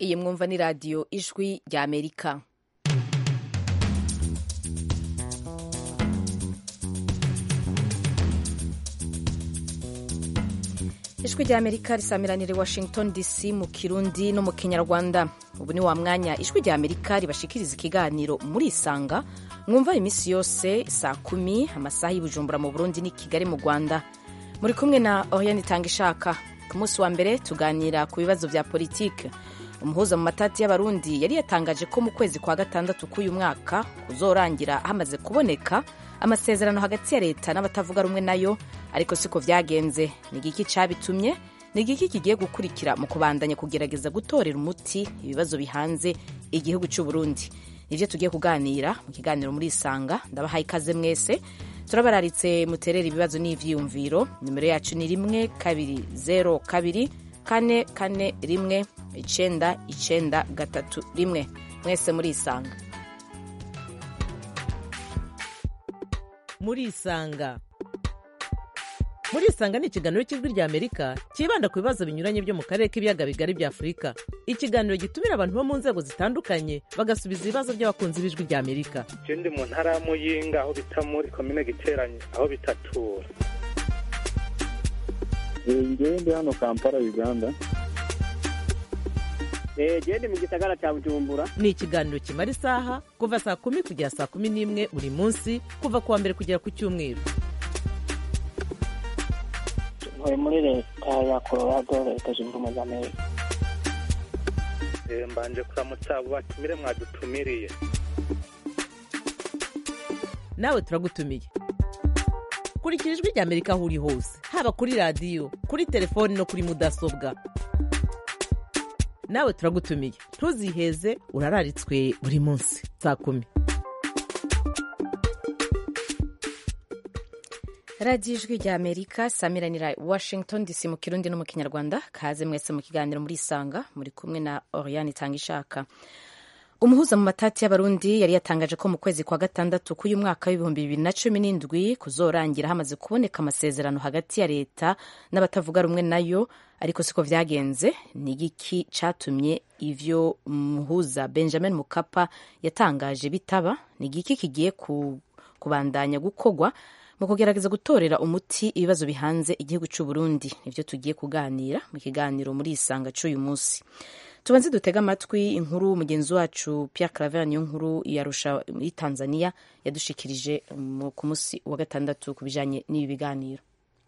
iyi mwumva ni radiyo ijwi rya amerika ijwi rya amerika risamiranira i washington dc mu kirundi no mu kinyarwanda ubu ni wa mwanya ijwi rya amerika ribashikiriza ikiganiro muri isanga mwumva iminsi yose saa kumi amasaha y'ubujumbura mu burundi n'i kigali mu rwanda muri kumwe na oriane itanga ishaka ku munsi wa mbere tuganira ku bibazo bya politike umuhuza mu matati y'abarundi yari yatangaje ko mu kwezi kwa gatandatu k'uyu mwaka kuzorangira hamaze kuboneka amasezerano hagati ya leta n'abatavuga rumwe nayo ariko siko vyagenze ni igiki cabitumye ni igiki kigiye gukurikira mu kubandanya kugerageza gutorera umuti ibibazo bihanze igihugu c'u Burundi nivyo tugiye kuganira mu kiganiro muri isanga ndabahaye ikaze mwese turabararitse muterera ibibazo n'ivyiyumviro nimero yacu ni rimwe kabiri zero kabiri kane kane rimwe icenda icenda gatatu rimwe mwese muri isanga muri isanga muri isanga ni ikiganiro cy'ijwi rya amerika cyibanda ku bibazo binyuranye byo mu karere k'ibiyaga bigari bya afurika ikiganiro gitumira abantu bo mu nzego zitandukanye bagasubiza ibibazo by'abakunzi b'ijwi rya amerika ndi mu ntara ya muyinga aho bita muri komine giteranye aho bitatura ngewe ndi hano kampala uganda gende mu gisagara cya bujumbura ni ikiganiro kimara isaha kuva saa kumi kugera saa kumi n'imwe buri munsi kuva ku wa mbere kugera ku cyumweru ntuye muri leta ya colorado leta zunze ubumwe za amerika mbanje kuramutsa abo batumire mwadutumiriye nawe turagutumiye kurikira ijwi rya amerika aho uri hose haba kuri radiyo kuri telefoni no kuri mudasobwa nawe turagutumiye ntuziheze urararitswe buri munsi saa kumi radiyo ijwi rya amerika samiranira washington dc mu kirundi no mu kinyarwanda kaze mwese mu kiganiro muri isanga muri kumwe na oriane itanga ishaka umuhuza mu matati y'abarundi yari yatangaje ko mu kwezi kwa gatandatu k'uyu mwaka w'ibihumbi bibiri na cumi n'indwi kuzorangira hamaze kuboneka amasezerano hagati ya leta n'abatavuga rumwe nayo ariko siko vyagenze ni igiki catumye ivyo muhuza benjamin mukapa yatangaje bitaba ni igiki kigiye ku, kubandanya gukorwa mu kugerageza gutorera umuti ibibazo bihanze igihugu c'u Burundi nivyo tugiye kuganira mu kiganiro muri isanga c'uyu munsi tubanze dutega amatwi inkuru mugenzi wacu Pierre Claver niyo nkuru yarusha muri Tanzania yadushikirije ku munsi wa gatandatu ku bijanye n'ibi biganiro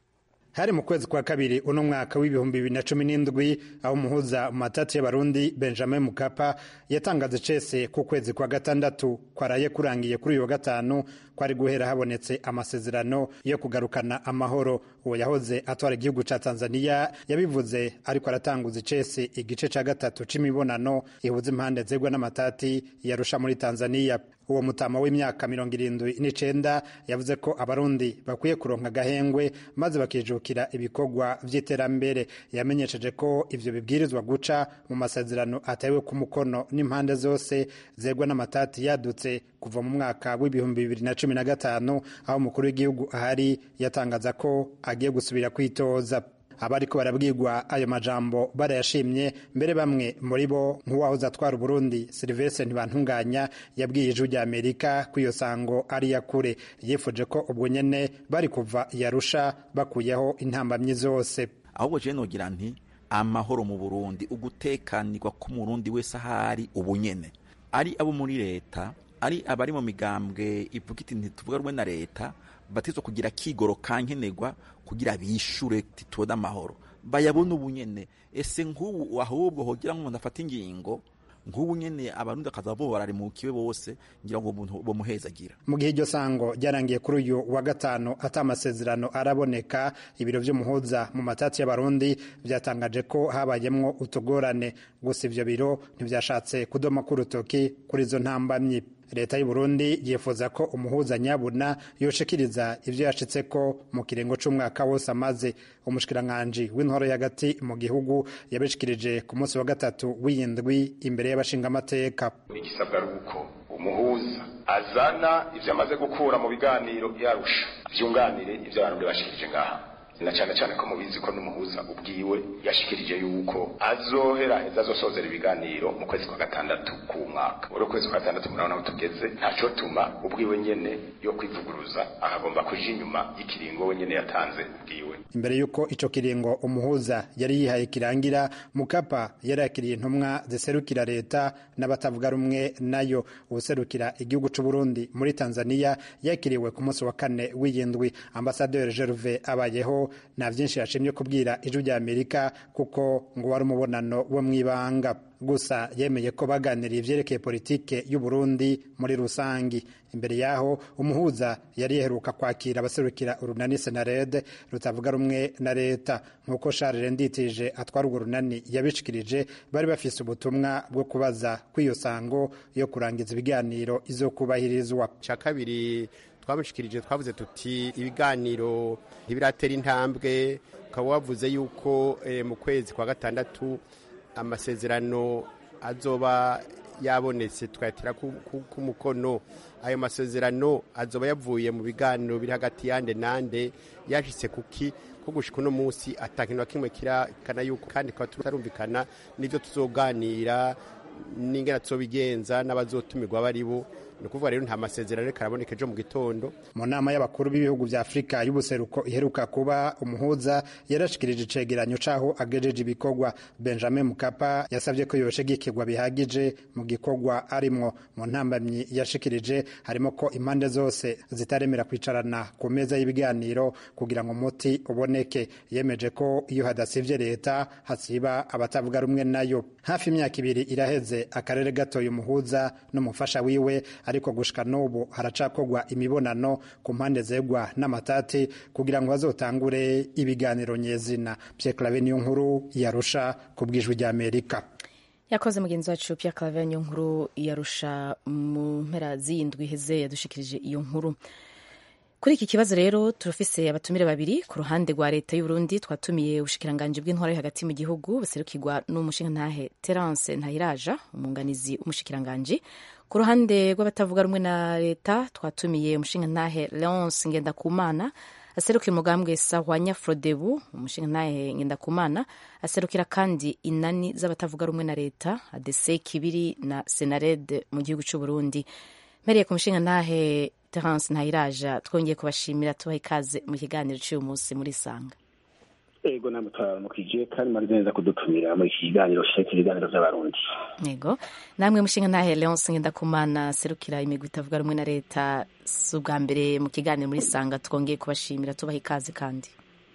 hari mu kwezi kwa kabiri uno mwaka w'ibihumbi bibiri na cumi n'indwi aho umuhuza mu matati y'abarundi benjamin mukapa yatangaje cese ku kwezi kwa gatandatu kwaraye kurangiye kuri uyu wa gatanu kwari guhera habonetse amasezerano yo kugarukana amahoro uwo yahoze atwara igihugu ca tanzania yabivuze ariko aratanguza icese igice ca gatatu c'imibonano ihuza impande zegwa n'amatati yarusha muri tanzania uwo mutama w'imyaka mirongo irindwi n'icenda yavuze ko abarundi bakwiye kuronka agahengwe maze bakijukira ibikorwa vy'iterambere yamenyesheje ko ivyo bibwirizwa guca mu masezerano atewe ku mukono n'impande zose zegwa n'amatati yadutse kuva mu mwaka w'ibihumbi bibiri na cumi na gatanu aho umukuru w'igihugu ahari yatangaza ko agiye gusubira kwitoza abariko barabwirwa ayo majambo barayashimye mbere bamwe muri bo nk'uwahoze atwara uburundi silivestre ntibantunganya yabwiye ijwi rya amerika ko iyo sango ari yakure yifuje ko ubwo nyene bari kuva yarusha bakuyeho intambamyi zose ahubwo je nogira nti amahoro mu burundi ugutekanirwa k'umurundi wese ahari ubu nyene ari abo muri leta ari abari mu migambwe ivuga iti ntituvuga rumwe na leta batizwa kugira kigoro kankenerwa kugira bishure titode amahoro bayabona ubu nyene ese nk'ubu ahubwo hogira ngo umuntu afate ingingo nk'ubu nyene abarundi akaza bo bararimukiwe bose ngira ngo umuntu bomuhezagira mu gihe iryo sango ryarangiye kuri uyu wa gatanu ata amasezerano araboneka ibiro vy'umuhuza mu matati y'abarundi vyatangaje ko habayemwo utugorane gusa ivyo biro ntivyashatse kudoma k'urutoki kuri izo ntambamyi leta y'u Burundi yifuza ko umuhuza nyabuna yoshikiriza ivyo yashitseko mu kirengo c'umwaka wose amaze umushikiranganji w'intoro y'agati mu gihugu yabishikirije ku munsi wa gatatu w'iyindwi imbere y'abashingamateka igisabwa ari uko umuhuza azana ivyo amaze gukura mu biganiro yarusha vyunganire ivyo abantu bashikirije ngaha na cyane cyane ko mubizi ko n'umuhuza ubwiwe yashikirije yuko azohera heza azosozera ibiganiro mu kwezi kwa gatandatu ku mwaka uri kwezi kwa gatandatu murabona aho tugeze ntaco tuma ubwiwe nyene yo kwivuguruza akagomba kuja inyuma y'ikiringo we nyene yatanze ubwiwe imbere y'uko ico kiringo umuhuza yari yihaye kirangira mukapa yari yakiriye intumwa ziserukira leta n'abatavuga rumwe nayo ubuserukira igihugu c'u Burundi muri Tanzania yakiriwe ku munsi wa kane w'iyindwi ambasaderi Gerve abayeho nta vyinshi yashimye kubwira ijwi rya Amerika kuko ngo wari umubonano wo mw'ibanga gusa yemeye ko baganiriye ivyerekeye politike y'u Burundi muri rusangi imbere yaho umuhuza yari yaheruka kwakira abaserukira urunani senarede rutavuga rumwe na leta nk'uko Charles Nditije atwara urwo runani yabishikirije bari bafise ubutumwa bwo kubaza kw'iyo sango yo kurangiza ibiganiro izokubahirizwa ca kabiri twamushikirije twavuze tuti ibiganiro ntibiratera intambwe ukaba wavuze yuko eh, mu kwezi kwa gatandatu amasezerano azoba yabonetse twayatira ku mukono ayo masezerano azoba yavuye mu biganiro biri hagati yande nande yashitse kuki ko gushika uno munsi atakintu na kimwe kirakana yuko kandi tukaba tutarumvikana n'ivyo tuzoganira n'ingene tuzobigenza n'abazotumirwa baribo ni ukuvuga rero nta masezerano ariko araboneka ejo mu gitondo mu nama y'abakuru b'ibihugu vya afurika y'ubuseruko iheruka kuba umuhuza yarashikirije icegeranyo c'aho agejeje ibikorwa benjamin mukapa yasavye ko yoshigikirwa bihagije mu gikorwa arimwo mu ntambamyi yashikirije harimo ko impande zose zitaremera kwicarana ku meza y'ibiganiro kugira ngo umuti uboneke yemeje ko iyo hadasivye leta hasiba abatavuga rumwe nayo hafi imyaka ibiri iraheze akarere gatoye umuhuza n'umufasha wiwe ariko gushika n'ubu haracakorwa imibonano ku mpande zegwa n'amatati kugira ngo bazotangure ibiganiro nyezina Pierre Claver niyo nkuru yarusha ku bwijwi rya Amerika yakoze mugenzi wacu Pierre Claver niyo nkuru yarusha mu mpera z'iyindwi iheze yadushikirije iyo nkuru kuri iki kibazo rero turafise abatumire babiri ku ruhande rwa leta y'u Burundi twatumiye ubushikiranganji bw'intwaro yo hagati mu gihugu buserukirwa n'umushingantahe Terence Ntahiraja umunganizi w'umushikiranganji ku ruhande rw'abatavuga rumwe na leta twatumiye umushingantahe Leonce Ngendakumana aserukira umugambwe Sahwanya Frodebu umushingantahe Ngendakumana aserukira kandi inani z'abatavuga rumwe na leta ADC Kibiri na Senared mu gihugu cy'u Burundi mpereye ku mushingantahe Terence Ntahiraja twongeye kubashimira tubaha ikaze mu kiganiro cy'uyu munsi muri Sanga ego namwe turaramukije kandi mwari neza kudutumira muri iki kiganiro sheke ibiganiro by'abarundi yego namwe mushinga ntahe Leonce Ngendakumana serukira imigwi itavuga rumwe na leta si ubwa mbere mu kiganiro muri Sanga twongeye kubashimira tubaha ikaze kandi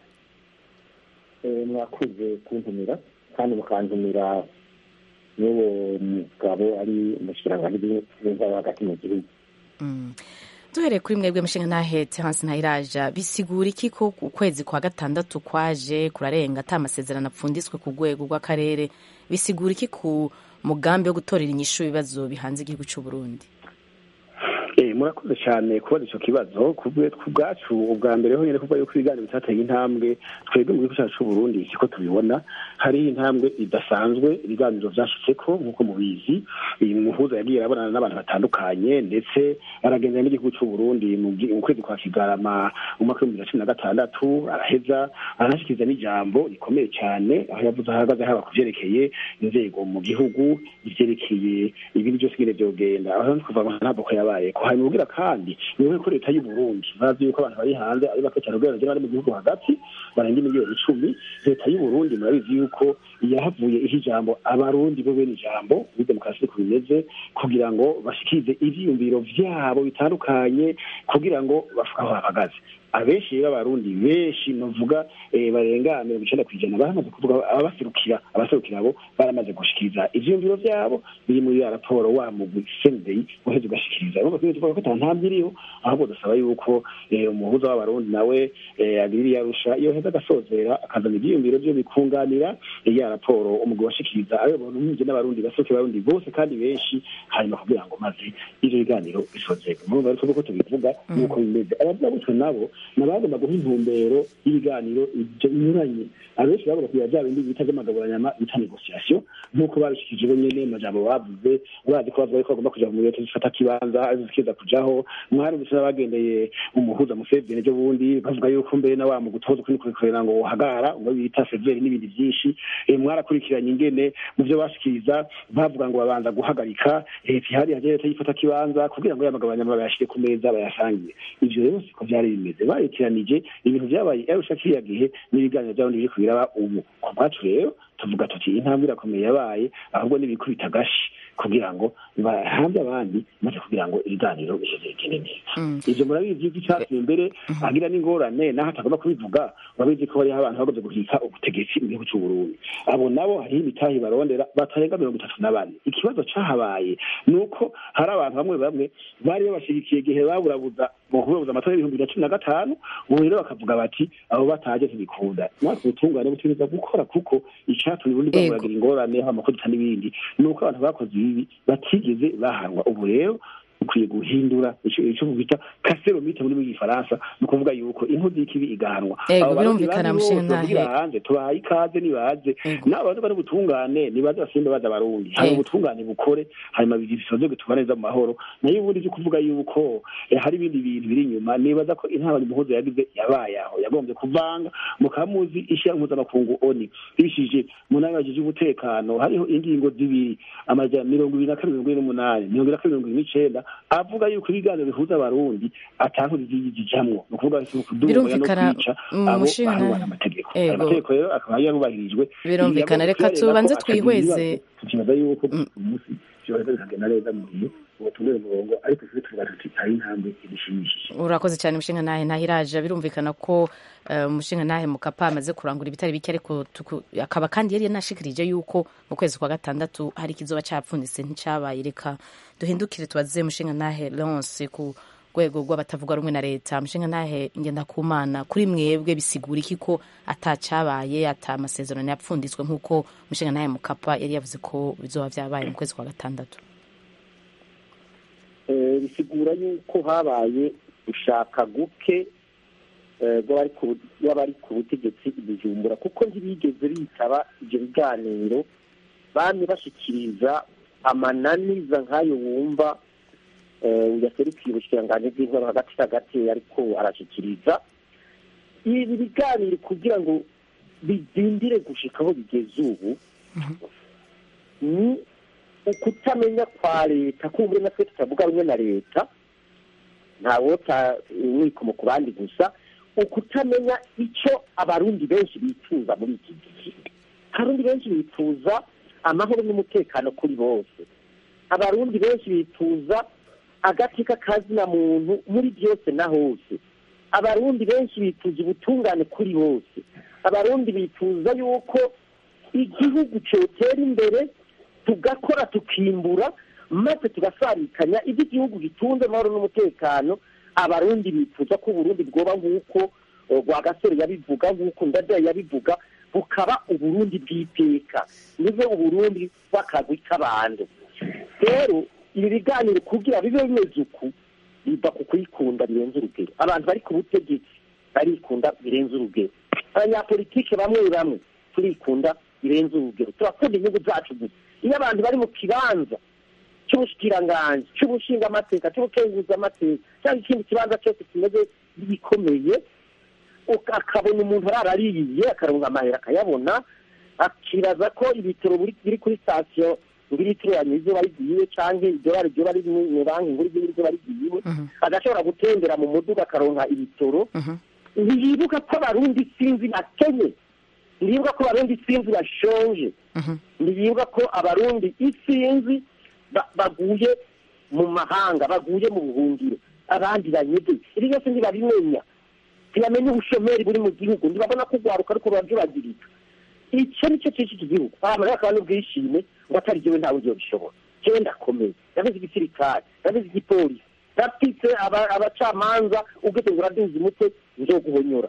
mwakuze kuntumira kandi mukantumira n'uwo mugabo ari umushikiranganji w'intwaro hagati mu gihugu duhereye kuri mwebwe mushinga ntahe Terence Ntahiraja bisigura iki ko ukwezi kwa gatandatu kwaje kurarenga ata amasezerano apfunditswe ku rwego rw'akarere bisigura iki ku mugambi wo gutorera inyishu ibibazo bihanze igihugu cy'u Burundi murakoze cyane kubaza icyo kibazo ku bwacu ubwa mbere ho nyine kuvuga yuko ibiganiro bitateye intambwe twebwe mu gihugu cyacu cy'u Burundi siko tubibona hari intambwe idasanzwe ibiganiro byashyitseko nk'uko mubizi uyu muhuza yagiye arabonana n'abantu batandukanye ndetse aragendera n'igihugu cy'u Burundi mu kwezi kwa Kigarama mu mwaka w'ibihumbi bibiri na cumi na gatandatu araheza aranashikiriza n'ijambo rikomeye cyane aho yavuze ahagaze haba ku vyerekeye inzego mu gihugu ivyerekeye ibindi byose nyine vyogenda aho kuva ntabwo ko yabaye ko hanyuma ubwira kandi niwe ko leta y'u Burundi bazi yuko abantu bari hanze ari bake cyane ugereranyije n'abari mu gihugu hagati barenga miliyoni icumi leta y'u Burundi murabizi yuko yahavuye iha ijambo abarundi bo bene ijambo muri demokarasi uko bimeze kugira ngo bashikirize ivyiyumviro vyabo bitandukanye kugira ngo bavuge aho bahagaze abenshi b'abarundi benshi novuga barenga mirongo icenda kw'ijana baramaze kuvuga ababaserukira abaserukira abo baramaze gushikiriza ivyiyumviro vyabo biri muri ya raporo wa mugwi sendei uheze ugashikiriza urumva ko tuvuga ko ata ntambwe iriho ahubwo dusaba yuko umuhuza w'abarundi nawe agirira yarusha iyo heza agasozera akazana ivyiyumviro vyo bikunganira ya raporo umugwi washikiriza ayo bantu mpinje n'abarundi baserukira abarundi bose kandi benshi hanyuma kugira ngo maze ivyo biganiro bisozerwe murumva rero tuvuga ko tubivuga nuko bimeze abavuga nabo nabagomba guha intumbero y'ibiganiro binyuranye abenshi bavuga kugira bya bindi bita vy'amagaburanyama bita negociation nk'uko babishikije bo nyene majambo bavuze urazi ko bavuga ko bagomba kuja mu leta zifata kibanza zikiza kujaho mwarumvise n'abagendeye umuhuza museveni ejo bundi bavuga yuko mbere na wa mu gutoza ukuri kurekurera ngo wohagara ngo bita severi n'ibindi byinshi Eh, mwarakurikiranye ingene mu byo bashikiriza bavuga ngo babanza guhagarika leta ihari yaje leta yifata kibanza kugira ngo yamagabanya bayashire ku meza bayasangire ivyo rero siko vyari bimeze barekeranije ibintu vyabaye arusha kiriya gihe n'ibiganiro vy'abandi biri kubiraba ubu ku bwacu rero tuvuga tuti intambwe irakomeye yabaye ahubwo n'ibikubita agashi kugira ngo bahambe abandi maze kugira ngo ibiganiro biheze bigende neza ivyo murabizi yuko icyatumye mbere agira n'ingorane naho atagomba kubivuga urabizi ko hariho abantu bagoze guhika ubutegetsi mu gihugu c'uburundi abo nabo hariho imitahi barondera batarenga mirongo itatu na bane ikibazo cahabaye ni uko hari abantu bamwe bamwe bari babashigikiye igihe baburabuza mu kuburabuza amatora y'ibihumbi bibiri na cumi na gatanu ubu rero bakavuga bati abo bataje ntibikunda natwe ubutungane butegereza gukora kuko icatumye ubundi Ego. bwaburagira ingorane haba amakodita n'ibindi ni uko abantu bakoze ibibi batigeze bahanwa ubu rero ukwiye guhindura ico ico bita kaseromite muri mu gifaransa ni ukuvuga yuko inkozi y'ikibi igahanwa Ego, Abo barundi birumvikana, bandi bose mushinga bavugira ntahe. hanze tubahaye ikaze nibaze Ego. n'abantu bari ubutungane nibaze basimbe baza abarundi hari Ego. ubutungane bukore hanyuma bisoze gutuma neza mu mahoro nayo ubundi byo kuvuga yuko eh, hari ibindi bintu biri inyuma nibaza ko intabanye umuhuzo yagize yabaye aho yagombye kuvanga mukamuzi ishyira mpuzamakungu oni bishije mu nama yajije umutekano hariho ingingo zibiri amajana mirongo ibiri na kane mirongo ine n'umunani mirongo ine na kane mirongo ine n'icenda avuga yuko ibiganiro bihuza abarundi atankozi zijamwo ni ukuvuga kudumya no Birumvikana, kwica mm, abo mushinga bahanwa ntahe. n'amategeko ayo Ego. mategeko rero akaba yarubahirijwe Birumvikana, reka tubanze twihweze. tukibaza yuko umunsi byoheza bikagenda neza mu gihe ubutumire umurongo ariko twe tuvuga tuti hari intambwe ibishimishije urakoze cyane mushinga ntahe ntahiraje birumvikana ko eh, umushinga ntahe mukapa amaze kurangura ibitari bike ariko tuku- akaba kandi yari yanashikirije yuko mu kwezi kwa gatandatu hari ikizoba cyapfunditse nticyabaye reka duhindukire tubaze mushinga ntahe Leonce ku rwego rw'abatavuga rumwe na leta mushinga ntahe ngenda kumana kuri mwebwe bisigura iki ko atacyabaye ata amasezerano yapfunditswe nk'uko mushinga ntahe mukapa yari yavuze ko bizoba byabaye mu kwezi kwa gatandatu Eh, bisigura yuko habaye gushaka guke eh, bw'abari ku- bw'abari ku butegetsi i bujumbura kuko ntibigeze bitaba ibyo biganiro bamye bashikiriza amananiza nk'ayo wumva eh, yaserukiye ubushikiranganji bw'intwaro hagati hagati ariko arashikiriza ibi biganiro kugira ngo bidindire gushika aho bigeze ubu ni ukutamenya kwa leta kumva natwe tutavuga rumwe na leta ntawota mwikomo ku bandi gusa ukutamenya icyo abarundi benshi bifuza muri iki gihe abarundi benshi bifuza amahoro n'umutekano kuri bose abarundi benshi bifuza agati k'akazina muntu muri byose na hose abarundi benshi bifuza ubutungane kuri bose abarundi bifuza yuko igihugu cyotera imbere tugakora tukimbura maze tugasarikanya ibyo igihugu gitunze amahoro n'umutekano abarundi bifuza ko uburundi bwoba nk'uko eh, rwagasore yabivuga nk'uko ndadaye yabivuga bukaba uburundi bw'iteka nive uburundi bw'akagwi k'abantu rero ibi biganiro kugira bibe bimeze uku biva ku kwikunda birenze urugero abantu bari ku butegetsi barikunda birenze urugero abanyapolitike bamwe bamwe turikunda birenze urugero turakunda inyungu zacu gusa iyo abantu bari mu kibanza cy'ubushikiranganji cy'ubushingamateka cy'ubukenguzamateka cyangwa ikindi kibanza cyose kimeze gikomeye uka- akabona umuntu ararariye akaronka amahera akayabona akibaza ko ibitaro biri biri kuri sitasiyo ngo litiro ya mizo barigiye canke idolari ryoba riri mu banki nkuru ry'ibizo barigiye agashobora gutembera mu muduga akaronka ibitoro ntiyibuka ko abarundi sinzi bakenye ntiyibuka ko abarundi sinzi bashonje ntiyibuka ko abarundi isinzi ba- baguye mu mahanga baguye mu buhungiro abandi banyede ibi byose ntibabimenya ntibamenya ubushomeri buri mu gihugu ntibabona ko urwaruka ariko rurabyibagirika icyo nicyo cyinshi iki gihugu abantu bakaba n'ubwishime ngo atari jyewe ntawe ugiye bishobora jyewe ndakomeye ndabizi igisirikare ndabizi igipolisi ndafite aba- abacamanza ubwite ngo uraduza umutwe nzoguhonyora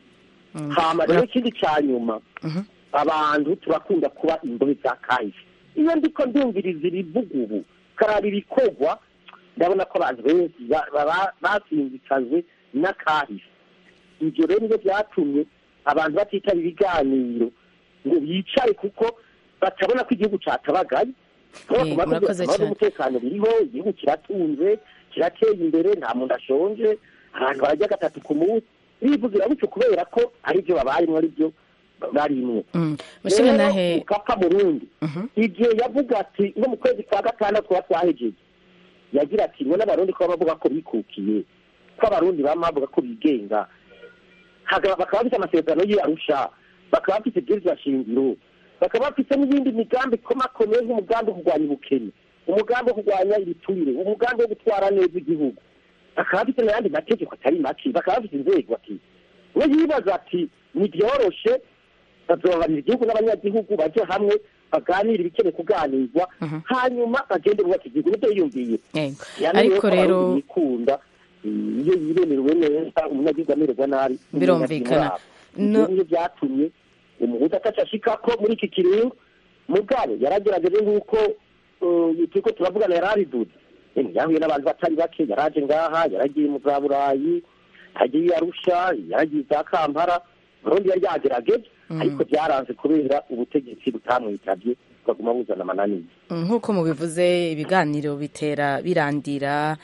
hama rero ikindi cya nyuma abantu turakunda kuba imbohe za kahise iyo ndiko ndumviriza ibivuga ubu karaba ibikorwa ndabona ko abantu benshi ba- ba- basinzikajwe n'akahise ibyo rero nibyo byatumye abantu batitaba ibiganiro ngo bicare kuko batabona ko igihugu catabagaye Eh, murakoze cyane. umutekano biriho igihugu kiratunze kirateye imbere nta muntu ashonje abantu barajya gatatu ku munsi bivugira gutyo kubera ko ari byo babayemo ari byo barimwo mushinga nahe mukapa murundi igihe yavuga ati nko mu kwezi kwa gatandatu tuba twahejeje yagira ati ngo n'abarundi ko bavuga ko bikukiye ko abarundi bama bavuga ko bigenga bakaba bafite amasezerano y'arusha bakaba bafite ibwirizwa shingiro bakaba bafite n'iyindi migambi ikomakomeye nk'umugambi wo kurwanya ubukene umugambi wo kurwanya ibiturire umugambi wo gutwara neza igihugu bakaba bafite n'ayandi mategeko atari make bakaba bafite inzego ati we yibaza ati ntibyoroshe bazobanira igihugu n'abanyagihugu bajye hamwe baganire ibikeneye kuganirwa hanyuma bagende bubaka igihugu nibyo yiyumviye ariko rero yikunda iyo yiremerewe neza umunyagihugu amererwa nabi birumvikana ibyo byatumye umuhuza atacashika ko muri iki kiringo mugabo yaragerageje nk'uko turiko turavugana yari abiduze yahuye n'abantu batari bake yaraje ngaha yaragiye mu za burayi yagiye arusha yaragiye za kampala burundi yari yagerageje ariko byaranze kubera ubutegetsi butamwitabye bukaguma buzana amananiza nk'uko mubivuze ibiganiro bitera birandira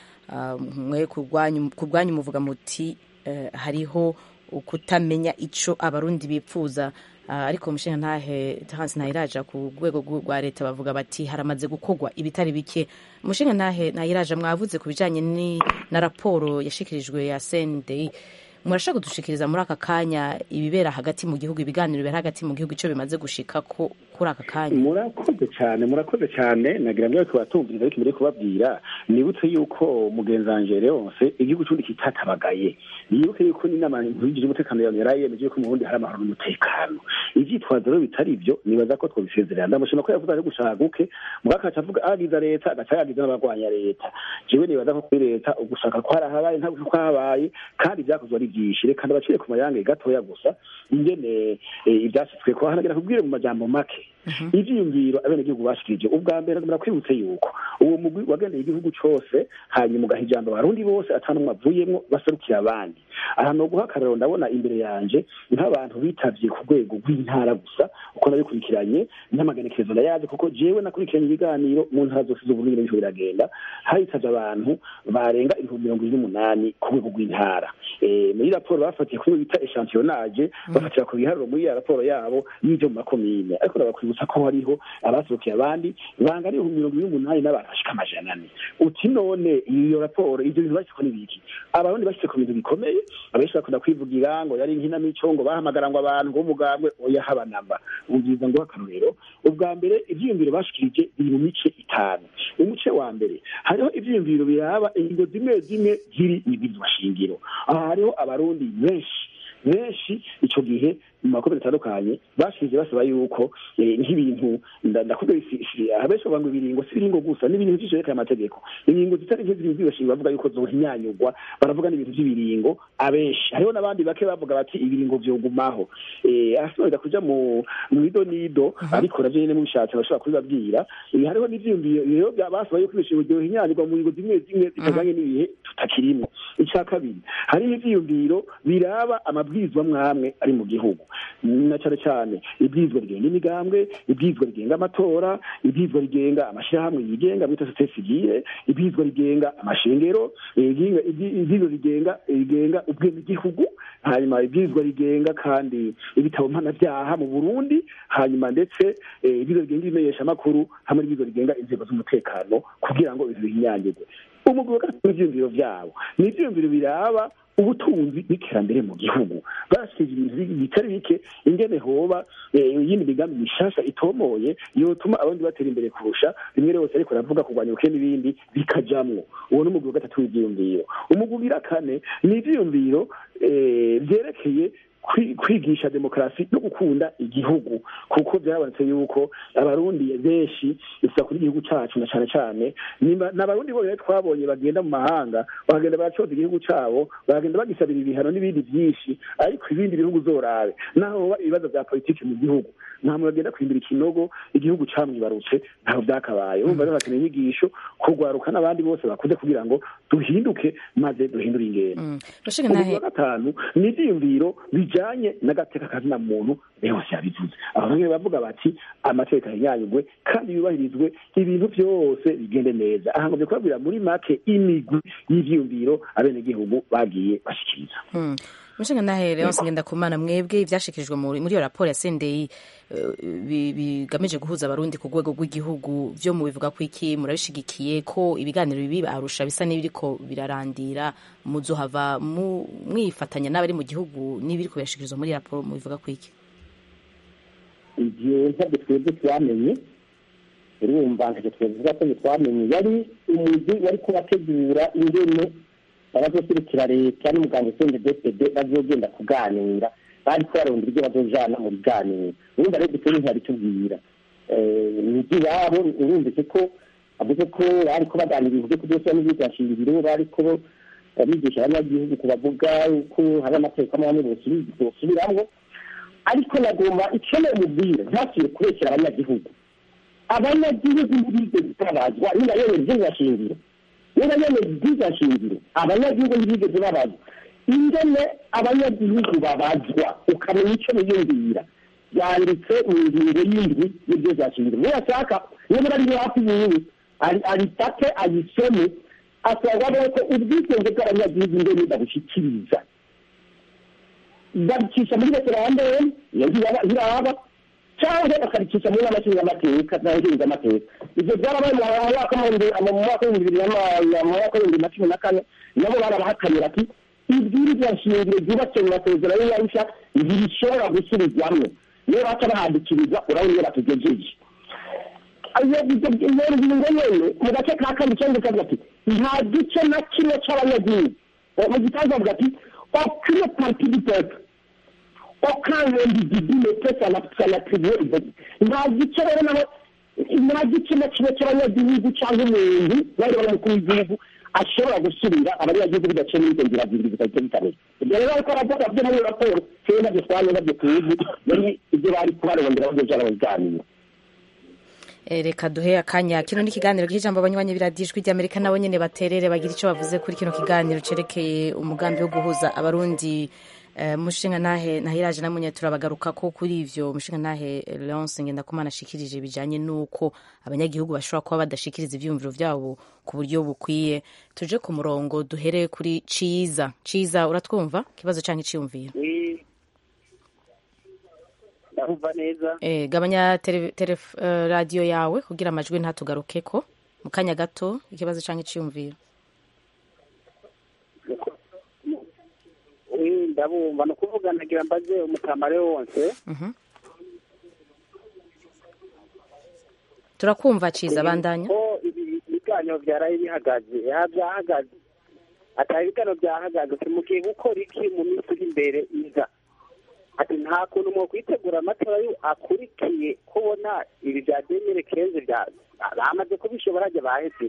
mwe ku bwanyu muvuga muti hariho ukutamenya icyo abarundi bipfuza ariko umushinga ntahe hansi ntayiraja ku rwego rwa leta bavuga bati haramaze gukorwa ibitari bike umushinga ntahe ntayiraja mwavuze ku bijyanye na raporo yashikirijwe ya sendeyi murashaka kudushikiriza muri aka kanya ibibera hagati mu gihugu ibiganiro bibera hagati mu gihugu icyo bimaze gushika ko kuri aka kanya murakoze cyane murakoze cyane nagira ngo ariko batumviriza ariko mbere kubabwira nibutse yuko mugenzanje Leonce igihugu cyundi kitatabagaye yibuke yuko n'inama nkuru umutekano yawe yari yemeje yuko mu Burundi hari amahoro n'umutekano ivyitwazo rero bitari ibyo nibaza ko twabisezerera ndamushima ko yavuze ari gushaka guke mugakaca avuga agiza leta agaca yagiza n'abagwanya leta jewe nibaza ko kuri leta ugushaka ko harahabaye ntabwo ko habaye kandi ibyakozwe ari byinshi reka ndabacire ku mayange gatoya gusa ingene ibyashyizwe ko hanagira kubwire mu majambo make ivyiyumviro abenegihugu bashikirije ubwa mbere murakwibutse yuko uwo mugwi wagendeye igihugu cose hanyuma ugaha ijambo abarundi bose atanumwe avuyemwo baserukira abandi aha no guha akarero ndabona imbere yanje nk'abantu bitavye ku rwego rw'intara gusa uko nabikurikiranye n'amagenekerezo ndayazi kuko jewe nakurikiranye ibiganiro mu ntara zose z'uburundi n'ibintu biragenda hitavye abantu barenga ibihumbi mirongo ine n'umunani ku rwego rw'intara muri raporo bafatiye kuri bita echantillonage bafatira ku biharuro muri ya raporo yabo y'ivyo mu makomine ariko ndabakwibutsa ko hariho abasohokeye abandi bangana ibihumbi mirongo ine n'umunani n'abantu bashika amajana ane uti none iyo raporo ivyo bintu bashyizeko n'ibiki abarundi bashyize ku bintu bikomeye abenshi bakunda kwivugira ngo yari inkinamico ngo bahamagara ngo abantu ngo umugambwe oya haba namba ubwiza ngo akarorero ubwa mbere ivyiyumviro bashikirije biri mu mice itanu umuce wa mbere hariho ivyiyumviro biraba ingingo zimwe zimwe ziri mw'ibwirizwa shingiro aha hariho abarundi benshi benshi ico gihe mu makomine atandukanye bashije basaba yuko nk'ibintu ndakubwira abenshi bavuga ngo ibiringo si ibiringo gusa n'ibintu vy'isherekeye amategeko ingingo zitari nke ziri mw'ibwirizwa bavuga yuko zohinyanyurwa baravuga n'ibintu vy'ibiringo abenshi hariho n'abandi bake bavuga bati ibiringo vyogumaho asoza kuja mu ido n'ido ariko navyo nyene mubishatse bashobora kubibabwira hariho n'ivyiyumviro rero basaba yuko ibishingiro vyohinyanyurwa mu ngingo zimwe zimwe zitajanye n'ibihe tutakirimwo ica kabiri hariho ivyiyumviro biraba amabwirizwa mwamwe ari mu gihugu na cyane cyane ibwirizwa rigenga imigambwe ibwirizwa rigenga amatora ibwirizwa rigenga amashyirahamwe yigenga bita sosiyete sivile ibwirizwa rigenga amashengero ibwirizwa rigenga rigenga ubwenegihugu hanyuma ibwirizwa rigenga kandi ibitabo mpanabyaha mu burundi hanyuma ndetse ibwirizwa rigenga ibimenyeshamakuru hamwe n'ibwirizwa rigenga inzego z'umutekano kugira ngo ibintu bihinyanyirwe umugwi wa gatatu w'ivyiyumviro vyabo ni ivyiyumviro biraba ubutunzi n'iterambere mu gihugu bashyikije ibintu bitari bike ingene hoba iyindi migambi mishasha itomoye yotuma abandi batera imbere kurusha rimwe rwose ariko ravuga kurwanya ubukene n'ibindi bikajamwo uwo ni umugwi wa gatatu w'ivyiyumviro umugwi ugira kane ni ivyiyumviro vyerekeye kwigisha demokarasi no gukunda igihugu kuko byarabonetse yuko abarundi benshi bisa kuri igihugu cacu na cane cane n'abarundi bo rero twabonye bagenda mu mahanga bagenda baracoza igihugu cabo bagenda bagisabira ibihano n'ibindi vyinshi ariko ibindi bihugu zorabe naho hoba ibibazo vya politiki mu gihugu nta muntu agenda kwimbira ikinogo igihugu camwibarutse ntaho vyakabaye urumva rero hakeneye inyigisho kugwaruka n'abandi bose bakuze kugira ngo duhinduke maze duhindure ingendo umugwi wa gatanu ni ivyiyumviro bijanye n'agateka kazina muntu bose yabivuze abamwe bavuga bati amategeko ahinyanyurwe kandi yubahirizwe ibintu byose bigende neza aha ngombe kubabwira muri make imigwi y'ivyiyumviro abenegihugu bagiye bashikiriza Hmm. umushinga nahe leonce ngendakumana mwebwe ibyashikirijwe muri muri iyo raporo ya sendeyi eh, bi- bigamije guhuza abarundi ku rwego rw'igihugu byo mu bivuga ko iki murabishigikiye ko ibiganiro bibi arusha bisa n'ibiriko birarandira muzohava mu- mwifatanya n'abari mu gihugu n'ibiriko birashikirizwa muri iyo raporo mu bivuga ko iki ibyo ntabwo twebwe twamenye urumva ntacyo twavuga ko twamenye yari umujyi wari kubategura ingene abazoserukira leta n'umuganga usenge dpd bazogenda kuganira bari ko barondera ibyo bazojana mu biganiro urumva rero dukora ntiyabitubwira imijyi iwabo urumvise ko avuze ko bari ko baganira ibintu byo kubyosora n'ibyigashingiro bari ko bigisha abanyagihugu kubavuga ko hari amategeko amwe amwe bosubiramwo ariko nagomba icyo namubwira ntakwiye kubeshyira abanyagihugu abanyagihugu ntibigeze babazwa niba yemera iby'ingashingiro niba yemera iby'ingashingiro abanyagihugu ntibigeze babazwa ingene abanyagihugu babazwa ukamenya icyo biyumvira yanditse mu ngingo y'indwi y'ibyo byashingiro niyo ashaka niba ari hafi yiwe aritate ayisome asanga ko ubwigenge bw'abanyagihugu ingene babushyikiriza babicisha muri referendum iyo ntiraba cyangwa bakabicisha muri n'amashingamateka n'amashingamateka ibyo byarabaye mu mwaka mu mwaka w'ibihumbi bibiri mu mwaka w'ibihumbi na cumi na kane nabo barabahakanira ati ibwirizwa nshingiro ryubatse mu masezerano y'arusha ntibishobora gusubizwamwo niyo baca bahadikiriza urabona iyo batugejeje iyo ngingo nyene mu gace ka kabiri cyangwa kavuga ati nta gice na kimwe c'abanyagihugu mu gitangaza bavuga ati aucune partie du peuple aucun individu ne peut s'en attribuer nta gice rero nabo nta gice na kimwe cy'abanyagihugu cyangwa umuntu bari bari umukuru w'igihugu ashobora gusubira abanyagihugu bidaciye muri izo nzira zibiri zitahita bitamenya ibyo rero ariko aravuga byo muri raporo twebwe nabyo twanye nabyo tuzi yari ibyo bari kubarondera bazojana mu biganiro reka duhe akanya kino ni ikiganiro cy'ijambo abanywanyi biradijwi ry'amerika nabo nyine baterere bagira icyo bavuze kuri kino kiganiro cyerekeye umugambi wo guhuza abarundi mushinga nahe nahiraje namwe turabagaruka ko kuri ivyo mushinga nahe Leonce Ngendakumana ashikirije bijanye nuko abanyagihugu bashobora kuba badashikiriza ivyumviro vyabo ku buryo bukwiye tuje ku murongo duhere kuri Ciza Ciza uratwumva kibazo canke iciyumviro ndumva neza eh gabanya tele, tele, uh, radio yawe kugira amajwi ntatugarukeko mu kanya gato ikibazo canke iciyumviro ndabumva ni ukuvuga nagira mbaze umutamare wose turakumva ciza bandanya ko ibiganiro byaraye bihagaze byahagaze atari ibiganiro byahagaze tumugiye gukora iki mu minsi iri imbere iza ati nta kuntu mwo kwitegura amatora akurikiye kubona ibi bya demire kenze bamaze kubishobora ajya baheze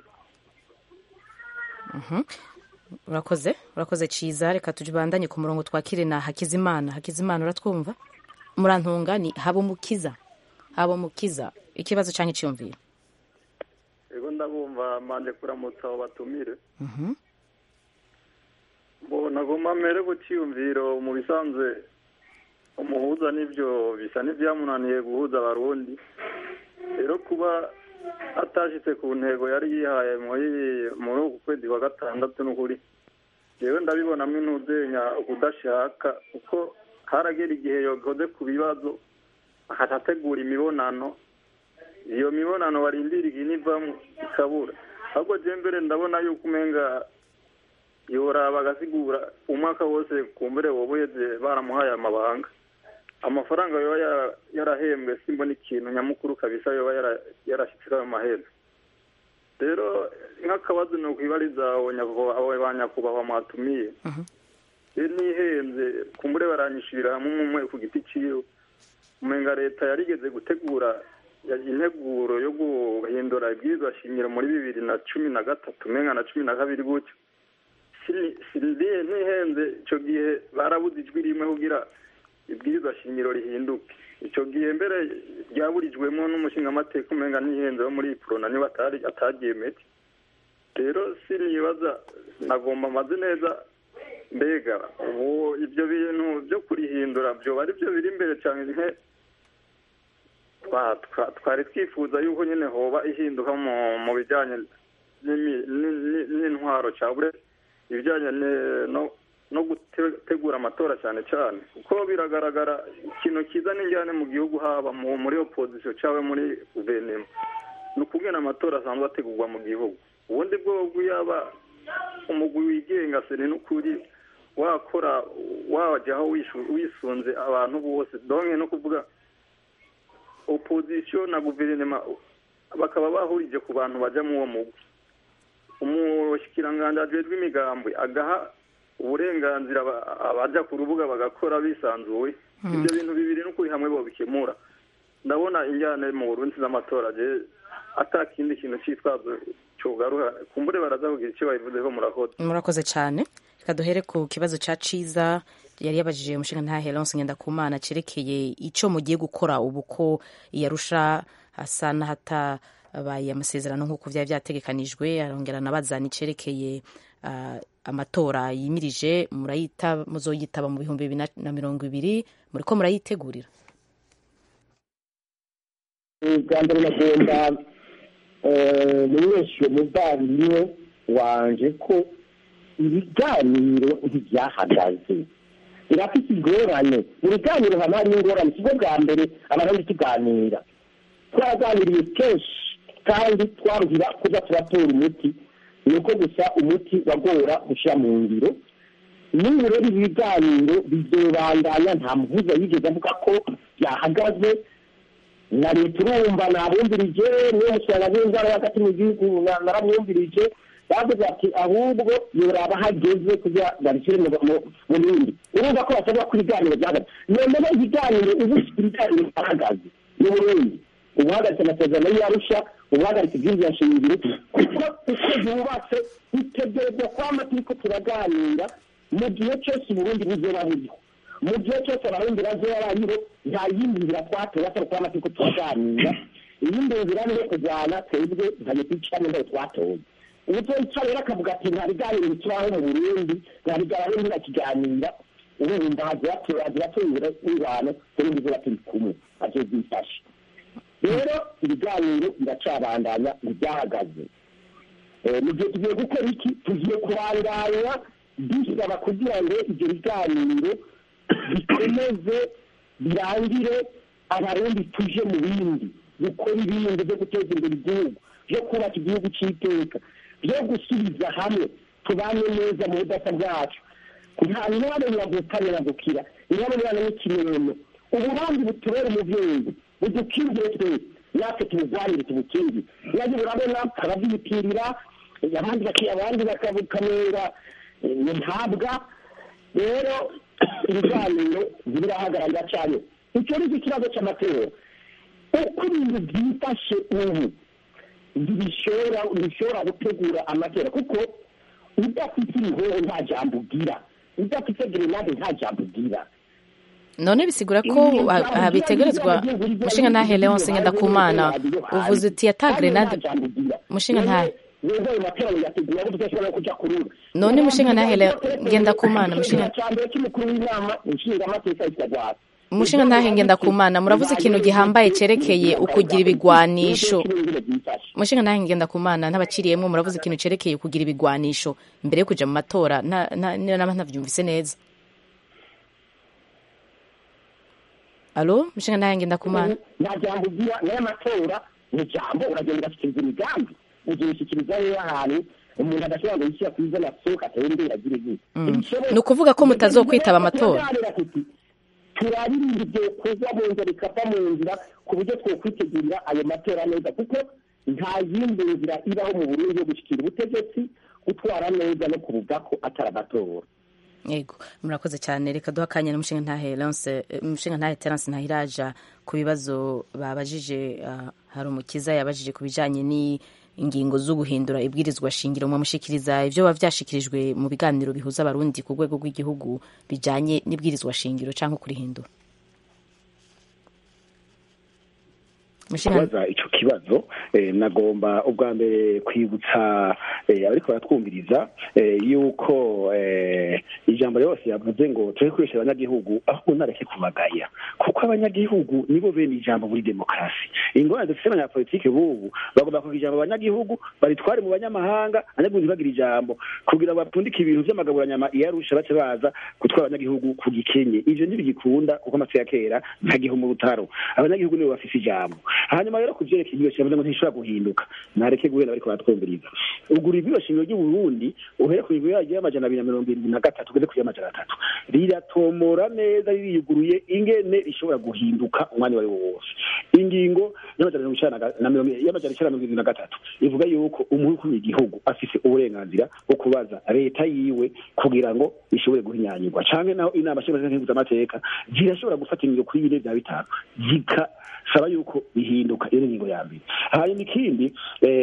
urakoze urakoze ciza reka tujibandanye ku murongo twakire na hakizimana hakizimana uratwumva murantunga ni habumukiza habumukiza ikibazo cyangwa icyumviro ego ndabumva manje kuramutsa abo batumire mbona goma mere ku cyiyumviro mu bisanzwe umuhuza n'ibyo bisa n'ibyamunaniye guhuza abarundi rero kuba atashitse ku ntego yari yihaye muri uku kwezi kwa gatandatu n'ukuri yewe ndabibonamo intuzenya ukudashaka kuko haragera igihe yokoze ku bibazo akategura imibonano iyo mibonano warindiriye inivamo ikabura ahubwo je mbere ndabona yuko umenga yoraba agasigura umwaka wose kumbere woba uheze baramuhaye amabanga amafaranga yoba yarahembwe simbona ikintu nyamukuru kabisa yoba yarashyitswe ayo mahera rero nk'akabazo ni ukwibariza abo ba nyakubahwa mwatumiye iyo nihenze kumbure baranyishyurira hamwe umwe ku giti cyiwe umenga leta yarigeze gutegura integuro yo guhindura ibwirizwa shingiro muri bibiri na cumi na gatatu umenga na cumi na kabiri gutyo siriye ntihenze icyo gihe barabuze ijwi rimwe kugira ibwirizwa shingiro rihinduke icyo gihe mbere ryaburijwemo n'umushingamateka umenga ntihenze wo muri porona niba ataryemeye rero sinibaza nagomba amaze neza mbega ubu ibyo bintu byo kurihindura guhindura byoba ari byo biri imbere cyane nke twa- twa- twari twifuza yuko nyine hoba ihinduka mu mu bijyanye n'imi- ni- ni- n'intwaro cyangwa ibijyanye ne- no no gutegura amatora cyane cyane kuko biragaragara ikintu kiza n'injyane mu gihugu haba mu- muri opozisiyo cyangwa muri guverinoma ni ukubwira amatora asanzwe ategurwa mu gihugu ubundi bwobwo yaba umugwi wigenga seri n'ukuri wakora wajyaho wishu- wisunze abantu bose donke no kuvuga opozisiyo na guverinoma bakaba bahurije ku bantu bajya mu uwo mugwi umushikiranganji ajejwe imigambwe agaha uburenganzira aba- abaja ku rubuga bagakora bisanzuye ibyo bintu bibiri n'ukuri hamwe bobikemura ndabona injyane mu burundi z'amatora je ata kindi kintu cyitwazo cyugaruha kumbure baraza kugira icyo babivuzeho murakoze murakoze cyane reka duhere ku kibazo cya ciza yari yabajije umushinga nta Helence Ngendakumana cerekeye icyo mugiye gukora ubu ko iyarusha hasa n'ahatabaye amasezerano nk'uko byari byategekanijwe arongera anabaza nicerekeye ah, amatora yimirije murayita muzoyitaba mu bihumbi bibiri na- na mirongo ibiri muriko murayitegurira bwa mbere nagomba eh, menyesha umuvandimwe wanje ko ibiganiro ntibyahagaze birafite ingorane mu biganiro haba harimo ingorane si bwo bwa mbere abarundi tuganira twaraganiriye kenshi kandi twaruhira kuza turatora umuti ni uko gusa umuti wagora gushyira mu ngiro n'ubu rero ibi biganiro bizobandanya nta muhuza yigeze avuga ko byahagaze na leta urumva nabumvirije niyo musanga n'indwara hagati mu gihugu na- naramwumvirije bavuze ati ahubwo yoraba hageze kugira babishyire mu mu- mu bindi urumva ko basabwa ko ibiganiro byahagaze noneho ibiganiro ubu ibiganiro byahagaze mu burundi ubuhagaritse amasezerano y'arusha ubuhagaritse ibyinjiza shingiro kuko uko yubatse bitegerezwa kwama turiko turaganira mu gihe cyose uburundi buzoba buriho mu gihe cyose abarundi bazoba bariho nta yindi nzira twatoye atari kwama turiko turaganira iyindi nzira ni iyo kujyana twebwe ntayo twicane ndayo twatoye ubuzoyica rero akavuga ati nta biganiro bikibaho mu burundi nta biganiro ntirakiganira urumva hagira tuyura ingwano turundi zoba turi kumwe azobyifashe rero ibiganiro biracabandanya ntibyahagaze Eh, mu gihe tugiye gukora iki tugiye kuranganya dusaba kugira ngo ibyo biganiro bikomeze birangire abarundi tuje mu bindi gukora ibindi byo guteza imbere igihugu byo kubaka igihugu cy'iteka byo gusubiza hamwe tubane neza mu budasa bwacu nta mwanya nyagukanya nyagukira nyabona n'ikimeno uburundi butubera umubyeyi budukingire twese natwe tubugwanire tubukingire nayo urabona ababyitirira abandi baki- abandi bakabukamera ntabwa rero ibiganiro birahagararira cyane icyo ni cyo kibazo cy'amatora uko ibintu byifashe ubu ntibishobora ntibishobora gutegura amatora kuko udafite ibihoho nta jambo ugira udafite gerenade nta jambo ugira none bisigura ko ah, ah, bitegerezwa mushinga ntahe Leonce Ngendakumana uvuze uti ata grenade mushinga ntahe none mushinga ntahe Leo- Ngendakumana mushinga cyambere cy'umukuru w'inama inshingamateka y'isagwara mushinga ntahe Ngendakumana muravuze ikintu gihambaye cerekeye ukugira ibigwanisho mushinga ntahe Ngendakumana ntabaciriyemwo muravuze ikintu cerekeye kugira ibigwanisho mbere yo kuja mu matora nta- nta- niyo nama ntavyumvise neza alo mushinga ntahe Ngendakumana nta jambo ugira nayo amatora ni jambo uragenda ugashyikiriza imigambi ugishyikiriza rero ahantu umuntu adashobora ngo yishyira ku izina sohoka atembera agire gute ni ukuvuga ko mutazokwitaba amatora turaganira tuti turaririnda ibyo kuza mu nzira bikava mu nzira ku buryo twokwitegurira ayo matora neza kuko nta yindi nzira ibaho mu burundi yo gushyikira ubutegetsi gutwara neza no kuvuga ko atari amatora yego murakoze cyane reka duha akanya n'umushinga ntahe Leonce eh, umushinga ntahe Terence Ntahiraja ku bibazo babajije ah, hari umukiza yabajije ku bijanye n'ingingo zo guhindura ibwirizwa shingiro mwamushikiriza ivyo biba vyashikirijwe mu biganiro bihuza abarundi ku rwego rw'igihugu bijanye n'ibwirizwa shingiro canke kurihindura kubaza icyo kibazo nagomba ubwa mbere kwibutsa abariko baratwumviriza yuko ijambo ryose yavuze ngo turi gukoresha abanyagihugu ahubwo nareke kubagaya kuko abanyagihugu nibo bene ijambo muri demokarasi ingorane dufite abanyapolitike b'ubu bagomba kugira ijambo abanyagihugu baritware mu banyamahanga abanyagihugu ntibagire ijambo kugira bapfundike ibintu vy'amagaburanyama iyarusha bace baza gutwara abanyagihugu ku gikenye ivyo ntibigikunda kuko amatwi ya kera ntagiho mu rutaro abanyagihugu nibo bafise ijambo hanyuma rero ku vyerekeye ibyo shingiro ngo ntishobora guhinduka nareke guhera bariko baratwumviriza ugura ibyo shingiro ry'u Burundi uhere ku bibiri yagiye amajana abiri na mirongo irindwi na gatatu ugeze ku y'amajana atatu riratomora neza ririyuguruye ingene rishobora guhinduka umwanya wari wo wose ingingo y'amajana mirongo icenda na mirongo y'amajana icenda na mirongo irindwi na gatatu ivuga yuko umukuru w'igihugu afise uburenganzira bwo kubaza leta yiwe kugira ngo ishobore guhinyanyirwa canke naho inama nshingamateka zirashobora gufata ingingo kuri bine vya bitanu zikasaba yuko bihinduka iyo ni ingingo ya mbere hanyuma ikindi